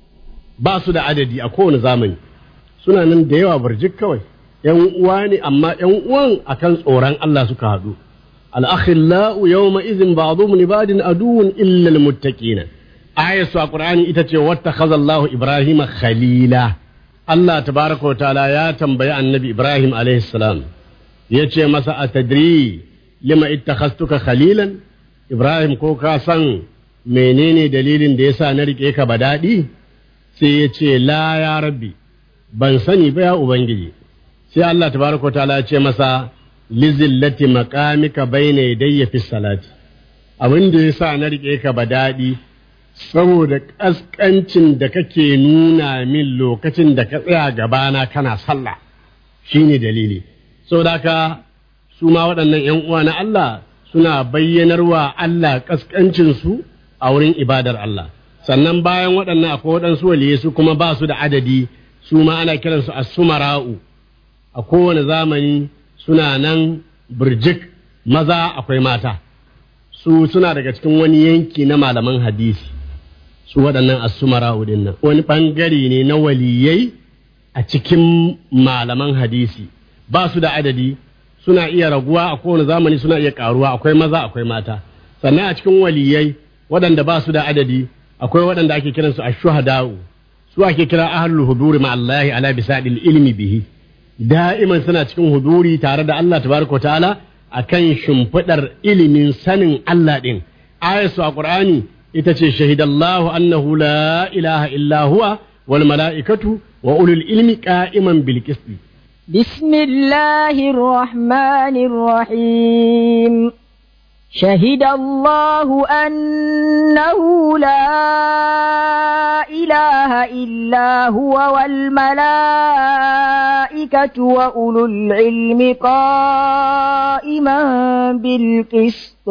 ba su da adadi a kowane zamani suna nan da yawa barjik kawai yan uwa ne amma yan uwan akan tsoron Allah suka haɗu al-akhillau yawma idhin ba'dhum li ba'din aduwwun illa al-muttaqina ayatu a qur'ani ita ce wattakhadha Allahu Ibrahima khalila Allah tabaraka wa ta'ala ya tambayi annabi Ibrahim alaihi salam ya ce masa a tadri lima ittakhastuka khalilan Ibrahim ko ka san menene dalilin da yasa na rike ka ba daɗi sai ya ce la ya rabbi ban sani ba ya ubangiji sai Allah tabaraka wa ta'ala ya ce masa lizillati maqamika bayna yadayya fi salati abin da yasa na rike ka ba daɗi saboda ƙasƙancin da kake nuna min lokacin da ka tsaya gabana kana sallah shine dalili saboda haka su ma waɗannan ‘yan uwa na Allah suna bayyanarwa Allah ƙasƙancinsu a wurin ibadar Allah sannan bayan waɗannan akwai waɗansu waliyai su kuma ba su da adadi su ma ana kiransu as-sumara'u a kowane zamani suna nan birjik maza akwai mata su suna daga cikin wani yanki na malaman hadisi su waɗannan asumara din nan wani ɓangare ne na waliyai a cikin malaman hadisi ba su da adadi suna iya raguwa a kowane zamani suna iya ƙaruwa akwai maza akwai mata sannan a cikin waliyai waɗanda ba su da adadi akwai waɗanda ake kiransu a shuhada'u su ake kira ahlul huduri ma Allahi ala bisadil ilmi bihi da'iman suna cikin huduri tare da Allah tabaraka ta'ala akan shimfiɗar ilimin sanin Allah ɗin ayatu a Qur'ani ita ce shahidallahu annahu la ilaha illa huwa wal mala'ikatu wa ulul ilmi qa'iman bil qisti بسم الله الرحمن الرحيم شهد الله أنه لا إله إلا هو والملائكة وأولو العلم قائما بالقسط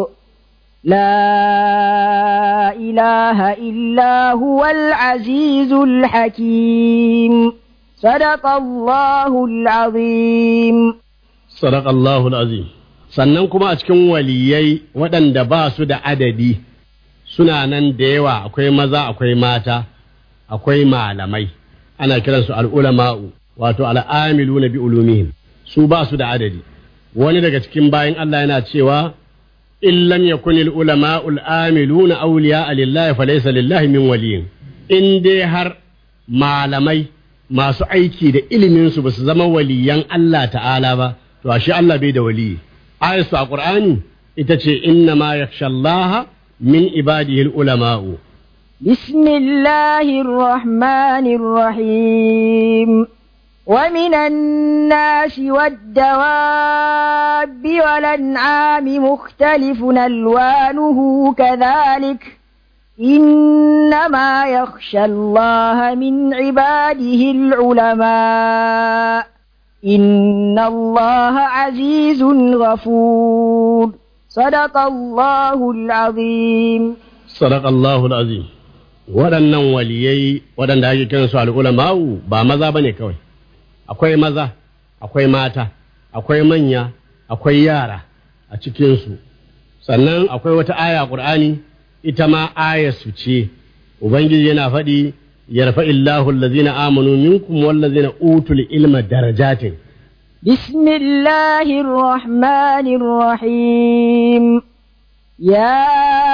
لا إله إلا هو العزيز الحكيم صدق الله العظيم Sadaqallahu azim sannan kuma a cikin waliyai waɗanda ba su da adadi suna nan da yawa akwai maza akwai mata akwai malamai ana kiransu al'ulama'u wato al'amilu na bi ulumihim su ba su da adadi wani daga cikin bayan Allah yana cewa in lam yakun al'ulama'u al'amiluna awliya lillahi falaysa lillahi min waliyin in dai har malamai masu aiki da iliminsu ba su zama waliyan Allah ta'ala ba to ashe Allah bai da waliyi ayatu a Qur'ani ita ce inna ma yakhshallaha min ibadihi ulama'u بسم الله الرحمن الرحيم ومن الناس والدواب والأنعام مختلف ألوانه كذلك إنما يخشى الله من عباده العلماء إن الله عزيز غفور صدق الله العظيم sadaqallahu azim waɗannan waliyai waɗanda ake kiransu al'ulama'u ba maza bane kawai akwai maza akwai mata akwai manya akwai yara a cikinsu sannan akwai wata aya ƙur'ani ita ma aya su ce ubangiji yana faɗi yarfa illahu allazina amanu minkum wallazina utul ilma darajatin بسم الله الرحمن الرحيم يا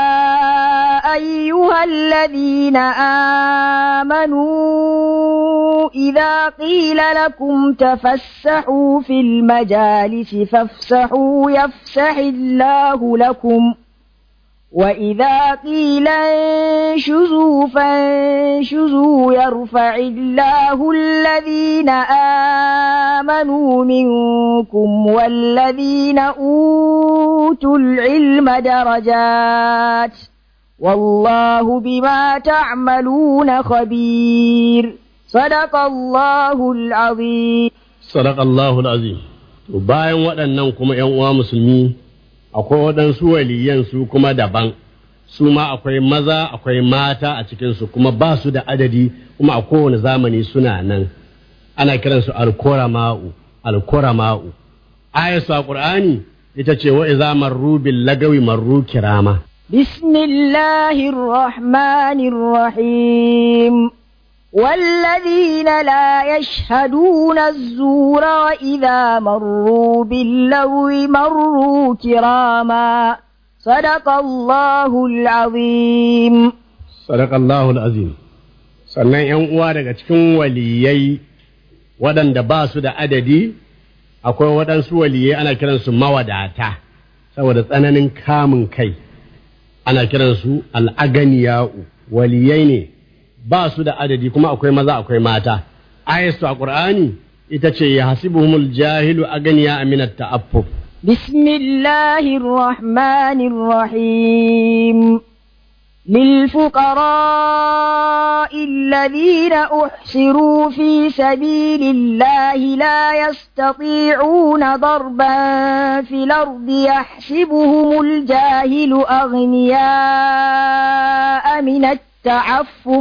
أيها الذين آمنوا إذا قيل لكم تفسحوا في المجالس فافسحوا يفسح الله لكم وإذا قيل انشزوا فانشزوا يرفع الله الذين آمنوا منكم والذين أوتوا العلم درجات والله بما تعملون خبير صدق الله العظيم sadaq Allahu azim to bayan waɗannan kuma ƴan uwa musulmi akwai waɗansu waliyan su kuma daban su ma akwai maza akwai mata a cikinsu kuma ba su da adadi kuma a kowane zamani suna nan ana kiransu alkorama'u alkorama'u ayatu a qur'ani ita ce wa iza marru bil lagawi marru kirama بسم الله الرحمن الرحيم والذين لا يشهدون الزور وإذا مروا باللغو مروا كراما صدق الله العظيم sadaq Allahu azim sannan ƴan uwa daga cikin waliyai waɗanda ba su da adadi akwai waɗansu waliyai ana kiransu mawadata saboda tsananin kamun kai ana kiransu al'aganiya'u waliyai ne ba su da adadi kuma akwai maza akwai mata ayatu a qur'ani ita ce ya hasibuhumul jahilu aganiya aminat ta'affuf بسم الله الرحمن الرحيم للفقراء الذين أحصروا في سبيل الله لا يستطيعون ضربا في الأرض يحسبهم الجاهل أغنياء من التعفف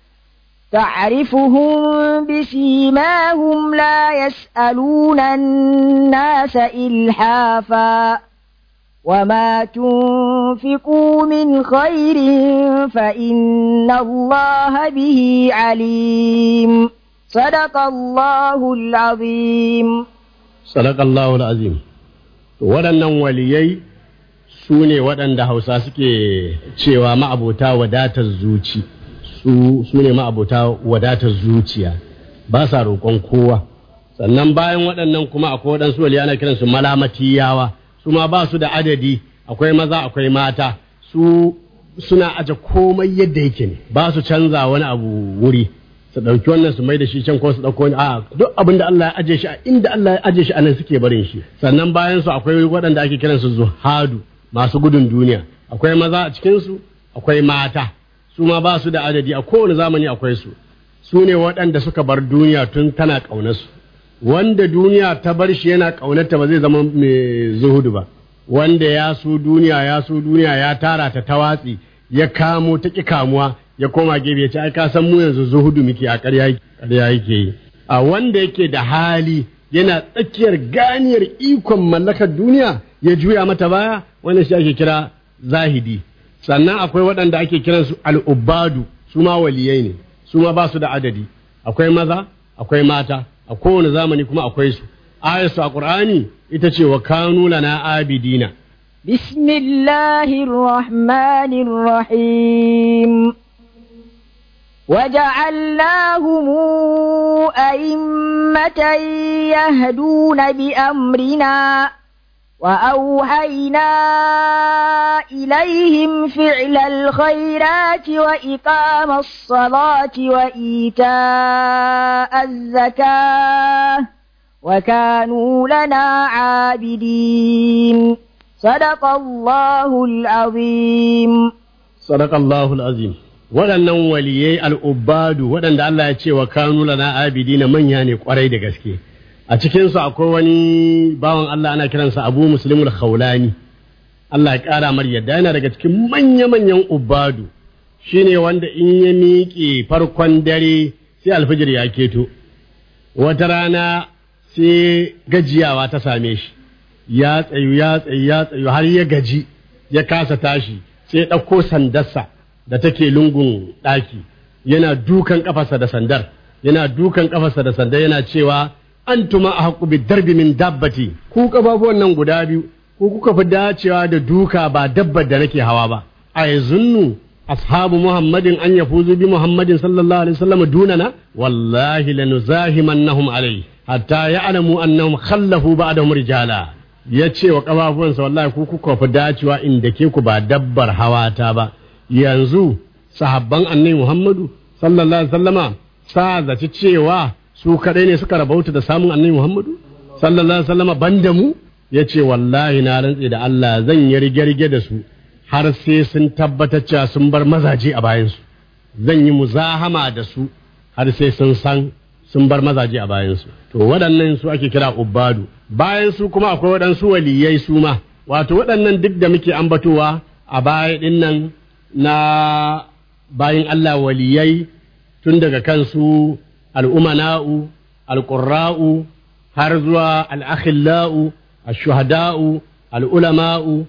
تعرفهم بسيماهم لا يسألون الناس إلحافا وما تنفقوا من خير فإن الله به عليم صدق الله العظيم sadaq Allahu azim to waɗannan waliyai su ne waɗanda hausa suke cewa ma'abota wadatar zuci su su ne ma'abota wadatar zuciya ba sa roƙon kowa sannan bayan waɗannan kuma akwai waɗansu waliyai ana kiransu malamatiyawa su ma ba su da adadi akwai maza akwai mata su suna aje komai yadda yake ne ba su canza wani abu wuri su ɗauki wannan su mai da shi can ko su ɗauko wani a duk abin da Allah ya aje shi a inda Allah ya aje shi a nan suke barin shi sannan bayan su akwai waɗanda ake kiransu zuhadu masu gudun duniya akwai maza a cikin su akwai mata su ma ba su da adadi a kowane zamani akwai su su ne waɗanda suka bar duniya tun tana ƙaunarsu wanda duniya ta bar shi yana ƙaunarta ba zai zama mai zuhudu ba wanda ya so duniya ya so duniya ya tara ta ta watsi ya kamo ta ƙi kamuwa ya koma gefe ya ce ai ka san mu yanzu zuhudu muke a ƙarya ƙarya yake yi a wanda yake da hali yana tsakiyar ganiyar ikon mallakar duniya ya juya mata baya wannan shi ake kira zahidi sannan akwai waɗanda ake kiransu al'ubadu su ma waliyai ne su ma ba su da adadi akwai maza akwai mata a kowane zamani kuma akwai su ayatu a qur'ani ita ce wa kanu lana abidina بسم الله الرحمن الرحيم وجعلناهم أئمة يهدون بأمرنا وأوحينا إليهم فعل الخيرات وإقام الصلاة وإيتاء الزكاة وكانوا لنا عابدين صدق الله العظيم sadaqallahu azim waɗannan waliyai al'ubbadu waɗanda Allah ya ce wa kanu lana abidina manya ne kwarai da gaske a cikinsu akwai wani bawan Allah ana kiransa abu muslimul khawlani Allah ya ƙara mar yadda yana daga cikin manya-manyan ubadu shine wanda in ya miƙe farkon dare sai alfijir ya keto wata rana sai gajiyawa ta same shi ya tsayu ya tsayu ya tsayu har ya gaji ya kasa tashi sai ya ɗauko sandarsa da take lungun ɗaki yana dukan kafarsa da sandar yana dukan kafarsa da sandar yana cewa antuma a haƙu bi darbi min dabbati ku kafafuwan nan guda biyu ku kuka fi dacewa da duka ba dabbar da nake hawa ba a yazunnu ashabu muhammadin an yafuzu bi muhammadin sallallahu alaihi wasallam dunana wallahi lanuzahimannahum alai hatta ya'lamu annahum khallafu ba'dahum rijala ya ce wa kafafuwansa wallahi ku kuka fi dacewa inda ke ku ba dabbar hawata ba yanzu sahabban annabi muhammadu sallallahu alaihi wasallama sa zaci cewa su kadai ne suka rabauta da samun annabi muhammadu sallallahu alaihi wasallama banda mu ya ce wallahi na rantse da Allah zan yi rige-rige da su har sai sun tabbatar cewa sun bar mazaje a bayansu zan yi muzahama da su har sai sun san sun bar mazaje a bayansu to waɗannan su ake kira ubbadu bayan su kuma akwai waɗansu waliyai su ma wato waɗannan duk da muke ambatowa a baya ɗin nan na bayan Allah waliyai tun daga kansu al'umana'u alƙurra'u har zuwa al'akhillau الشهداء العلماء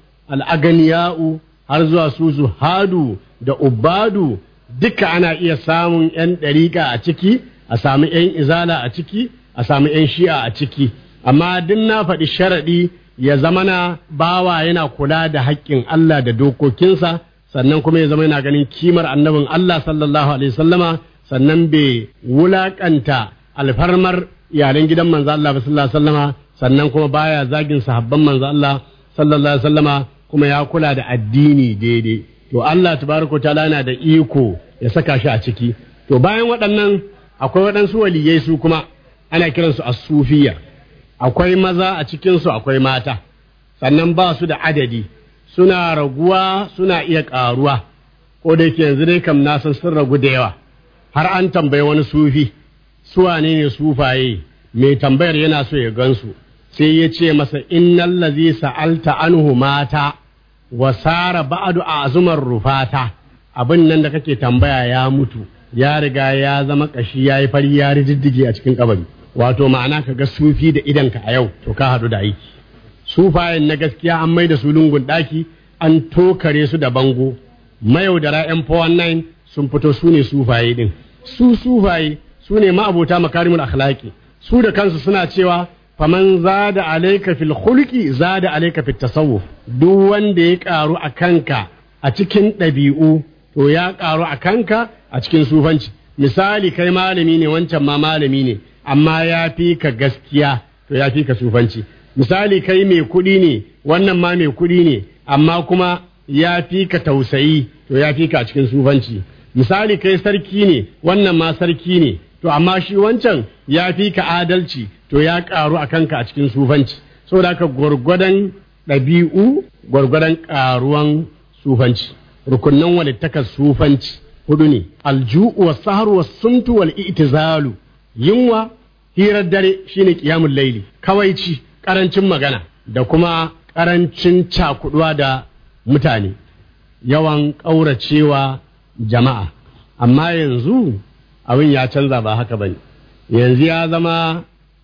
الأغنياء har zuwa su zuhadu da ubadu duka ana iya samun 'yan ɗariƙa a ciki a sami 'yan izala a ciki a sami 'yan shi'a a ciki amma duk na faɗi sharaɗi ya zama na bawa yana kula da haƙƙin Allah da dokokinsa sannan kuma ya zama yana ganin kimar annabin Allah sallallahu alaihi sallama sannan bai wulaƙanta alfarmar iyalan gidan manzo Allah sallallahu alaihi sallama sannan kuma baya zagin sahabban manzo Allah sallallahu alaihi wasallama kuma ya kula da addini daidai to Allah tabaraka ta'ala yana da iko ya saka shi a ciki to bayan waɗannan akwai waɗansu waliyai su kuma ana kiransu as-sufiyya akwai maza a cikin su akwai mata sannan ba su da adadi suna raguwa suna iya ƙaruwa ko da yake yanzu dai kam na san sun ragu da yawa har an tambayi wani sufi su wane ne sufaye mai tambayar yana so ya gansu sai ya ce masa innal ladhi sa'alta anhu mata wa sara ba'du azumar rufata abin nan da kake tambaya ya mutu ya riga ya zama kashi yayi fari ya riddige a cikin kabari wato ma'ana ka ga sufi da idanka a yau to ka hadu da aiki sufayen na gaskiya an mai da su lungun daki an tokare su da bango mayaudara yan 419 sun fito su ne sufaye din su sufaye su ne ma'abota makarimul akhlaqi su da kansu suna cewa faman zada alaika fil khulqi zada alaika fit tasawuf duk wanda ya karu a kanka a cikin ɗabi'u to ya karu a kanka a cikin sufanci misali kai malami ne wancan ma malami ne amma ya fi ka gaskiya to ya fi ka sufanci misali kai mai kuɗi ne wannan ma mai kuɗi ne amma kuma ya fi ka tausayi to ya fi ka a cikin sufanci misali kai sarki ne wannan ma sarki ne to amma shi wancan ya fi ka adalci to ya karu a kanka a cikin sufanci saboda haka gwargwadon ɗabi'u gwargwadon karuwan sufanci rukunnan walittakar sufanci hudu ne alju'u wa sahar wa sumtu wal i'tizalu yunwa hirar dare shine qiyamul laili kawaici karancin magana da kuma karancin cakuduwa da mutane yawan ƙauracewa jama'a amma yanzu abin ya canza ba haka bane yanzu ya zama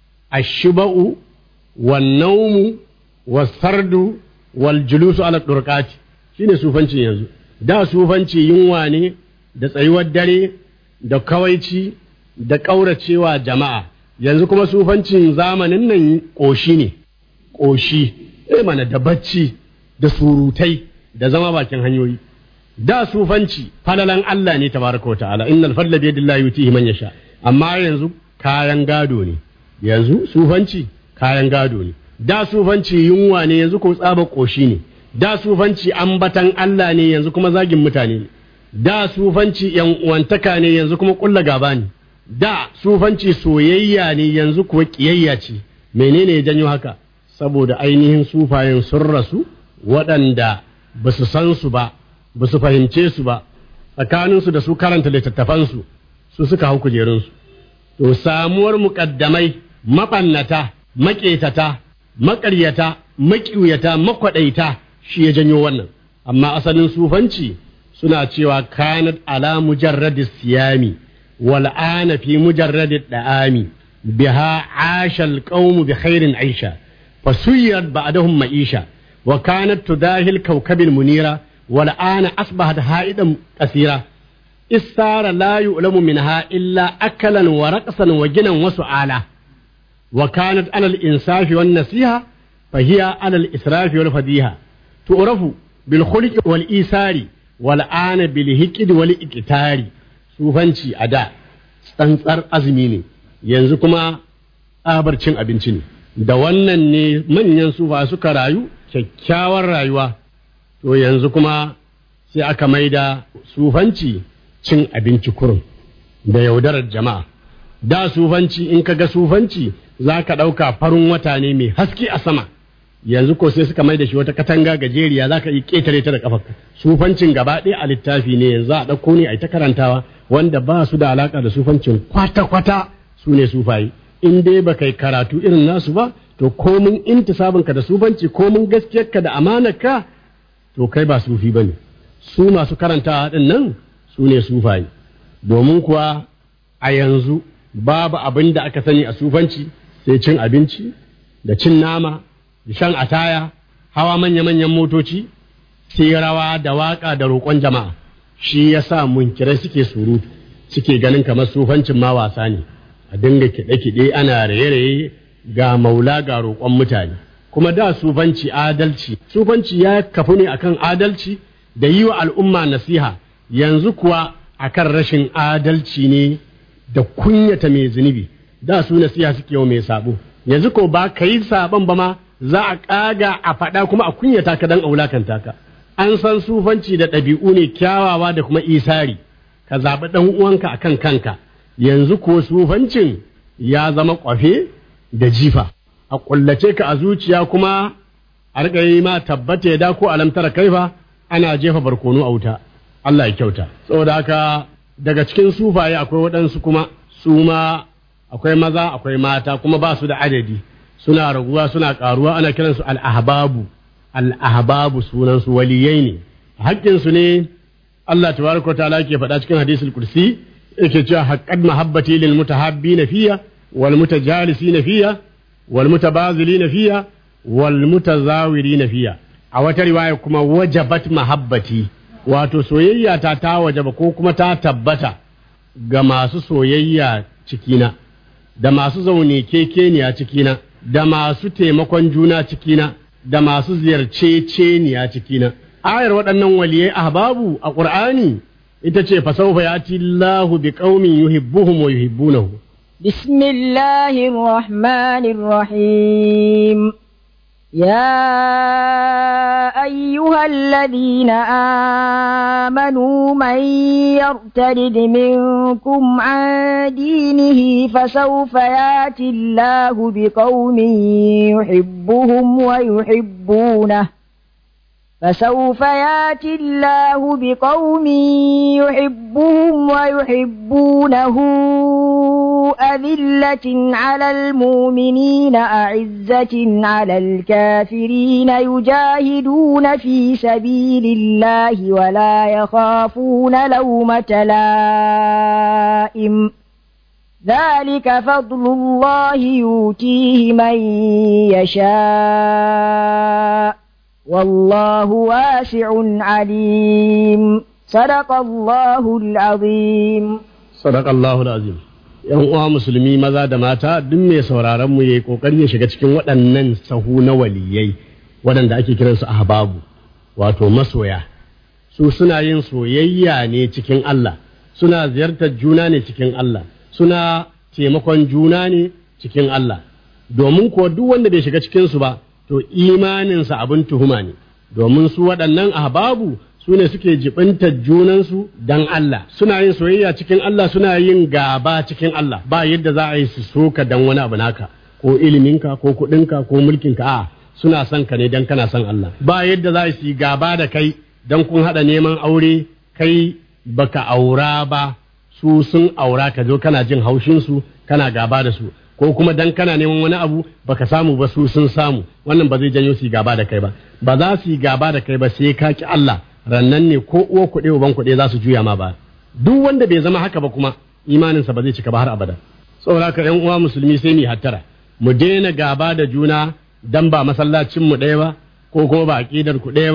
ashiba'u wan naumu wasardu wal julusu ala durqati shine sufanci yanzu da sufanci yunwa ne da tsayuwar dare da kawaici da ƙauracewa jama'a yanzu kuma sufancin zamanin nan ƙoshi ne ƙoshi eh mana da bacci da surutai da zama bakin hanyoyi da sufanci falalan Allah ne tabaraka wa ta'ala innal fadla bi yadillahi yutihi man yasha amma yanzu kayan gado ne yanzu sufanci kayan gado ne da sufanci yunwa ne yanzu ko tsaba koshi ne da sufanci ambatan Allah ne yanzu kuma zagin mutane ne da sufanci yan uwantaka ne yanzu kuma kulla gaba ne da sufanci soyayya ne yanzu kuwa kiyayya ce menene ya janyo haka saboda ainihin sufayen sun rasu waɗanda ba su san su ba ba su fahimce su ba tsakaninsu da su karanta littattafansu su suka hau kujerunsu to samuwar muƙaddamai maɓannata maƙetata maƙaryata maƙiuyata makwaɗaita shi ya janyo wannan amma asalin sufanci suna cewa kanat ala mujarradi siyami wal ana fi mujarradi da'ami biha asha alqawmu bi khairin aisha fasuyat ba'dahum ma'isha wa kanat tudahil kawkabil munira wal ana asbahat ha'idan kasira istara la yu'lamu minha illa akalan wa raqsan wa ginan wa su'ala wa kanat ala al-insafi wan nasiha fa hiya ala al-israfi wal fadiha tu'rafu bil khuluqi wal isari wal ana bil hiqd wal iqtari sufanci a da tsantsar azumi ne yanzu kuma tsabar cin abinci ne da wannan ne manyan sufa suka rayu kyakkyawar rayuwa to yanzu kuma sai aka maida sufanci cin abinci kurum da yaudarar jama'a da sufanci in ka ga sufanci za ka ɗauka farin wata ne mai haske a sama yanzu ko sai suka mai da shi wata katanga gajeriya za ka yi ƙetare ta da ƙafarka sufancin gaba ɗaya a littafi ne yanzu a ɗauko ne a yi ta karantawa wanda ba su da alaƙa da sufancin kwata-kwata su ne sufayi in dai ba kai karatu irin nasu ba to komin intisabinka da sufanci komin gaskiyarka da amanarka to kai ba sufi ba ne su masu karantawa ɗin nan su ne sufayi domin kuwa a yanzu babu abin da aka sani a sufanci sai cin abinci da cin nama da shan ataya hawa manya-manyan motoci sai rawa da waka da roƙon jama'a shi ya sa munkirai suke surutu suke ganin kamar sufancin ma wasa ne a dinga kiɗe-kiɗe ana raye-raye ga maula ga roƙon mutane kuma da sufanci adalci sufanci ya kafu ne akan adalci da yi wa al'umma nasiha yanzu kuwa akan rashin adalci ne da kunyata mai zunubi da su nasiha suke wa mai sabo yanzu ko ba ka yi sabon ba ma za a ƙaga a faɗa kuma a kunyata ka dan aulakanta ka an san sufanci da ɗabi'u ne kyawawa da kuma isari ka zaɓi ɗan uwanka a kan kanka yanzu ko sufancin ya zama ƙwafe da jifa a ƙullace ka a zuciya kuma a riƙa yi ma tabbata ya da ko alamtara kaifa ana jefa barkono a wuta Allah ya kyauta saboda haka daga cikin sufaye akwai waɗansu kuma su ma akwai maza akwai mata kuma ba su da adadi suna raguwa suna ƙaruwa ana kiransu al'ahbabu al'ahbabu sunansu waliyai ne haƙƙinsu ne Allah tabaraka wa ta'ala ke faɗa cikin hadisul kursi yake cewa haqqad mahabbati lil mutahabbina fiya wal mutajalisina fiya wal mutabazilina fiya wal mutazawirina fiya a wata riwaya kuma wajabat mahabbati wato soyayya ta ta wajaba ko kuma ta tabbata ga masu soyayya cikina da masu zaune kekeniya cikina da masu taimakon juna cikina da masu ziyarce ceniya cikina ayar waɗannan waliyai ahbabu a ƙur'ani ita ce fasaufa ya ci Allahu bi qaumin yuhibbuhum wa yuhibbunahu بسم الله الرحمن الرحيم يا أيها الذين آمنوا من يرتد منكم عن دينه فسوف ياتي الله بقوم يحبهم ويحبونه فسوف ياتي الله بقوم يحبهم ويحبونه أذلة على المؤمنين أعزة على الكافرين يجاهدون في سبيل الله ولا يخافون لومة لائم ذلك فضل الله يؤتيه من يشاء والله واسع عليم صدق الله العظيم sadaq Allahu azim yan uwa musulmi maza da mata duk mai sauraron mu yayi kokari ya shiga cikin waɗannan sahu na waliyai waɗanda ake kiransu ahbabu wato masoya su suna yin soyayya ne cikin Allah suna ziyartar juna ne cikin Allah suna taimakon juna ne cikin Allah domin kuwa duk wanda bai shiga cikin su ba to imaninsa abin tuhuma ne domin su waɗannan ahbabu su ne suke jibintar junansu dan Allah suna yin soyayya cikin Allah suna yin gaba cikin Allah ba yadda za a yi su soka dan wani abu naka ko iliminka ko kuɗinka ko mulkinka a suna son ka ne dan kana son Allah ba yadda za a yi gaba da kai dan kun haɗa neman aure kai baka aura ba su sun aura ka zo kana jin haushin su kana gaba da su ko kuma dan kana neman wani abu baka samu ba su sun samu wannan ba zai janyo su gaba da kai ba ba za su yi gaba da kai ba sai ka ki Allah rannan ne ko uwa kuɗe uban kuɗe za su juya ma ba duk wanda bai zama haka ba kuma imaninsa ba zai cika ba har abada saboda haka ƴan uwa musulmi sai mu hattara mu daina gaba da juna dan ba masallacin mu ɗaya ba ko kuma ba aqidar ku ɗaya ba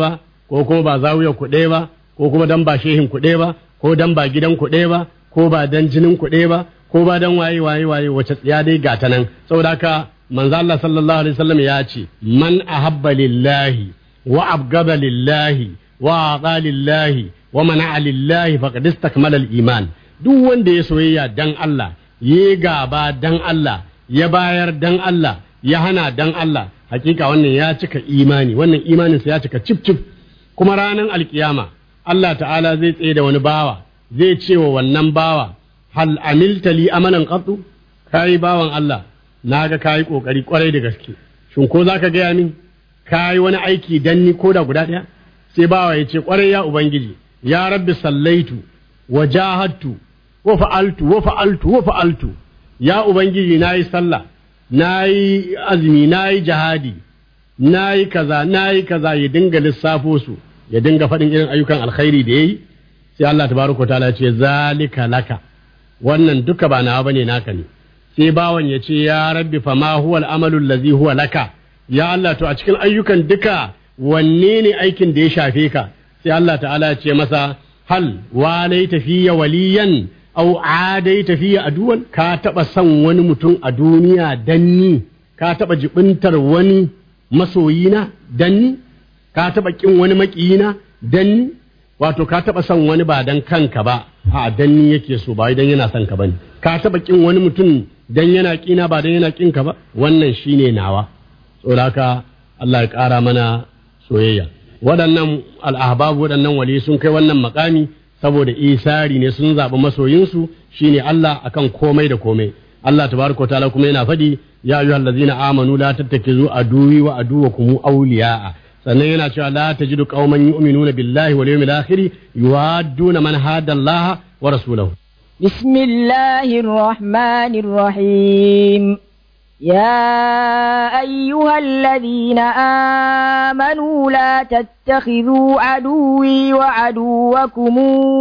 ko kuma ba zawiyar ku ɗaya ba ko kuma dan ba shehin ku ɗaya ba ko dan ba gidan ku ɗaya ba ko ba dan jinin ku ɗaya ba ko ba dan waye waye waye wace tsiya dai gata nan saboda haka manzo Allah sallallahu alaihi wasallam ya ce man ahabba lillahi wa abgada lillahi wa ata lillahi wa mana'a lillahi faqad istakmala al-iman duk wanda ya soyayya dan Allah ya gaba dan Allah ya bayar dan Allah ya hana dan Allah hakika wannan ya cika imani wannan imaninsa ya cika cif cif kuma ranar alkiyama Allah ta'ala zai tsaye da wani bawa zai ce wa wannan bawa hal amilta li amanan qattu kai bawan Allah naga kai kokari kwarai da gaske shin ko zaka gaya min kai wani aiki dan ni koda guda daya sai bawa ya ce kwarai ya ubangiji ya rabbi sallaitu wa jahadtu wa fa'altu wa fa'altu wa fa'altu ya ubangiji nayi sallah nayi azumi nayi jihadi nayi kaza nayi kaza ya dinga lissafo su ya dinga faɗin irin ayyukan alkhairi da yayi sai Allah tabaraka ta'ala ce zalika laka wannan duka ba nawa bane naka ne sai bawan ya ce ya rabbi fa ma huwa al-amalu allazi huwa laka ya Allah to a cikin ayyukan duka wanne ne aikin da ya shafe ka sai Allah ta'ala ya ce masa hal walaita fiya waliyan au adaita fiya aduwan ka taba son wani mutum a duniya danni ka taba jibintar wani masoyina danni ka taba kin wani makiyina danni wato ka taba son wani ba dan kanka ba a danni yake so ba dan yana son ka bane ka taba kin wani mutum dan yana kina ba dan yana kin ka ba wannan shine nawa saboda haka Allah ya kara mana soyayya waɗannan al'ahbabu waɗannan wali sun kai wannan makami saboda isari ne sun zaɓi masoyinsu shine Allah akan komai da komai Allah tabaraka ta'ala kuma yana faɗi ya ayyuhal ladzina amanu la tattakizu aduwi wa aduwakum awliya'a sannan yana cewa la tajidu qauman yu'minuna billahi wal yawmil akhir yuwadduna man hada Allah wa rasulahu بسم الله الرحمن الرحيم يا أيها الذين آمنوا لا تتخذوا عدوي وعدوكم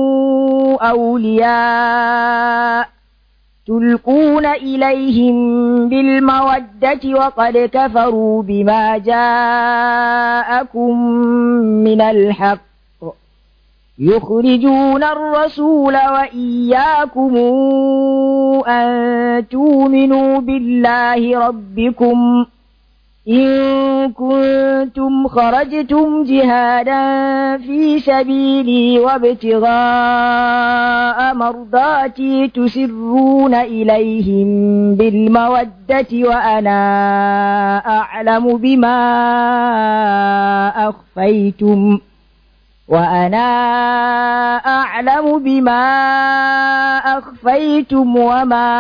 أولياء تلقون إليهم بالمودة وقد كفروا بما جاءكم من الحق يخرجون الرسول وإياكم أن تؤمنوا بالله ربكم إن كنتم خرجتم جهادا في سبيلي وابتغاء مرضاتي تسرون إليهم بالمودة وأنا أعلم بما أخفيتم وأنا أعلم بما أخفيتم وما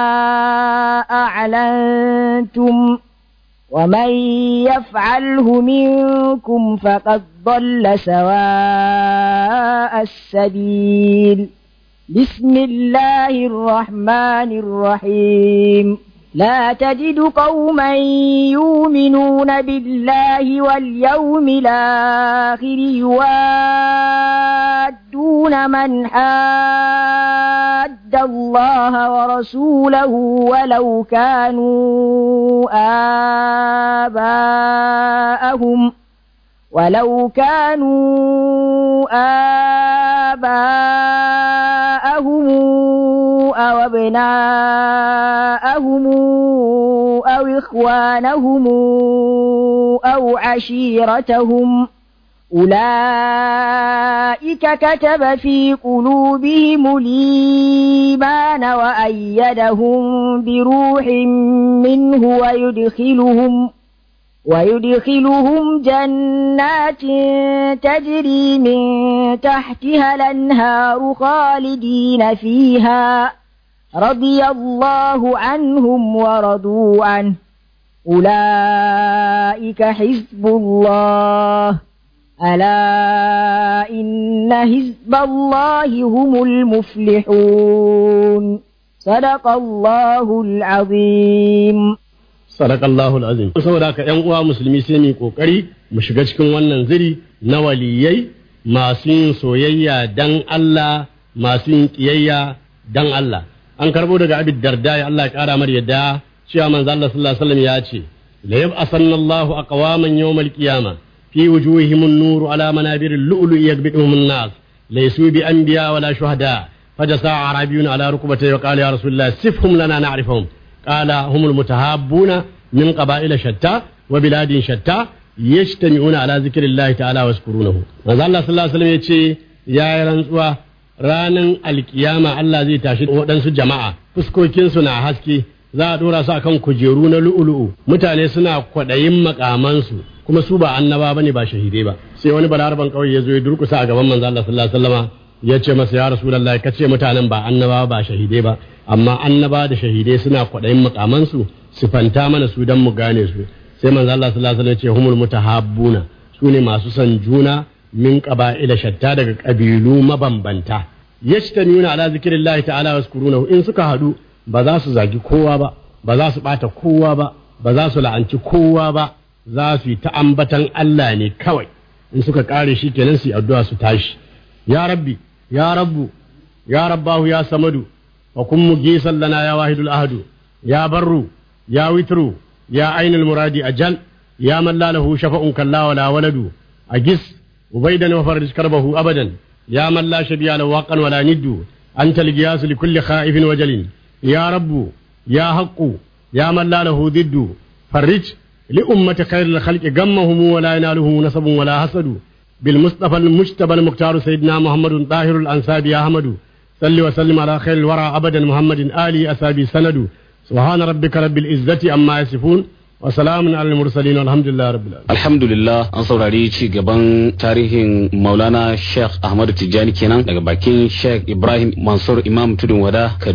أعلنتم ومن يفعله منكم فقد ضل سواء السبيل بسم الله الرحمن الرحيم لا تجد قوما يؤمنون بالله واليوم الآخر يوادون من حاد الله ورسوله ولو كانوا آباءهم ولو كانوا آباءهم أو أبناءهم أو إخوانهم أو عشيرتهم أولئك كتب في قلوبهم الإيمان وأيدهم بروح منه ويدخلهم ويدخلهم جنات تجري من تحتها الأنهار خالدين فيها رضي الله عنهم ورضوا عنه أولئك حزب الله ألا إن حزب الله هم المفلحون صدق الله العظيم Sadakallahu azim saboda haka ƴan uwa musulmi sai mu kokari mu shiga cikin wannan ziri na waliyai masu yin soyayya dan Allah masu yin kiyayya dan Allah an karbo daga Abi Darda ya Allah ya kara mar yadda cewa manzo Allah sallallahu alaihi wasallam ya ce la yab'asanna Allahu aqwaman yawmal qiyama في وجوههم النور على منابر اللؤلؤ يقبضهم الناس ليسوا بأنبياء ولا شهداء فجسى أعرابي على ركبتيه وقال يا رسول الله سفهم لنا نعرفهم قال هم المتهابون من قبائل شتى وبلاد شتى يجتمعون على ذكر الله تعالى ويذكرونه manzo Allah sallallahu alaihi wasallam yace ya yi rantsuwa ranan alkiyama Allah zai tashi waɗansu jama'a fuskokinsu na haske za a dora su akan kujeru na lu'ulu'u mutane suna kwaɗayin makamansu kuma su ba annaba bane ba shahidai ba sai wani balaraban kauye ya zo ya durkusa a gaban manzo Allah sallallahu alaihi wasallama ya ce masa ya rasulullahi kace mutanen ba annaba ba shahidai ba amma annaba da shahidai suna kwaɗayin makamansu sifanta mana su dan mu gane su sai manzo Allah sallallahu alaihi wasallam ya ce humul mutahabbuna su ne masu son juna min qaba'ila shatta daga kabilu mabambanta yashtamuna ala zikrillahi ta'ala waskurunahu in suka hadu ba za su zagi kowa ba ba za su bata kowa ba ba za su la'anci kowa ba za su yi ta ambatan Allah ne kawai in suka kare shi kenan su yi addu'a su tashi ya rabbi ya rabbu ya rabbahu ya samadu wa kun mugisan lana ya wahidul ahadu ya barru ya witru ya ainul muradi ajal ya man la lahu shafa'un kalla wala waladu agis ubaidan wa farij karbahu abadan ya man la shabiya lahu waqan wala niddu anta al-giyas li kulli khaifin wajalin ya rabbu ya haqqu ya man la lahu diddu farij لأمة خير الخلق غمهم ولا ينالهم نسب ولا حسد بالمصطفى المجتبى المختار سيدنا محمد طاهر الأنساب يا أحمد صل وسلم على خير الورى أبدا محمد آلي أسابي سند سبحان ربك رب العزة أما يصفون وسلام على المرسلين والحمد لله رب العالمين alhamdulillah an saurari ci gaban tarihin maulana sheikh ahmadu tijjani kenan daga bakin sheikh ibrahim mansur imam tudun wada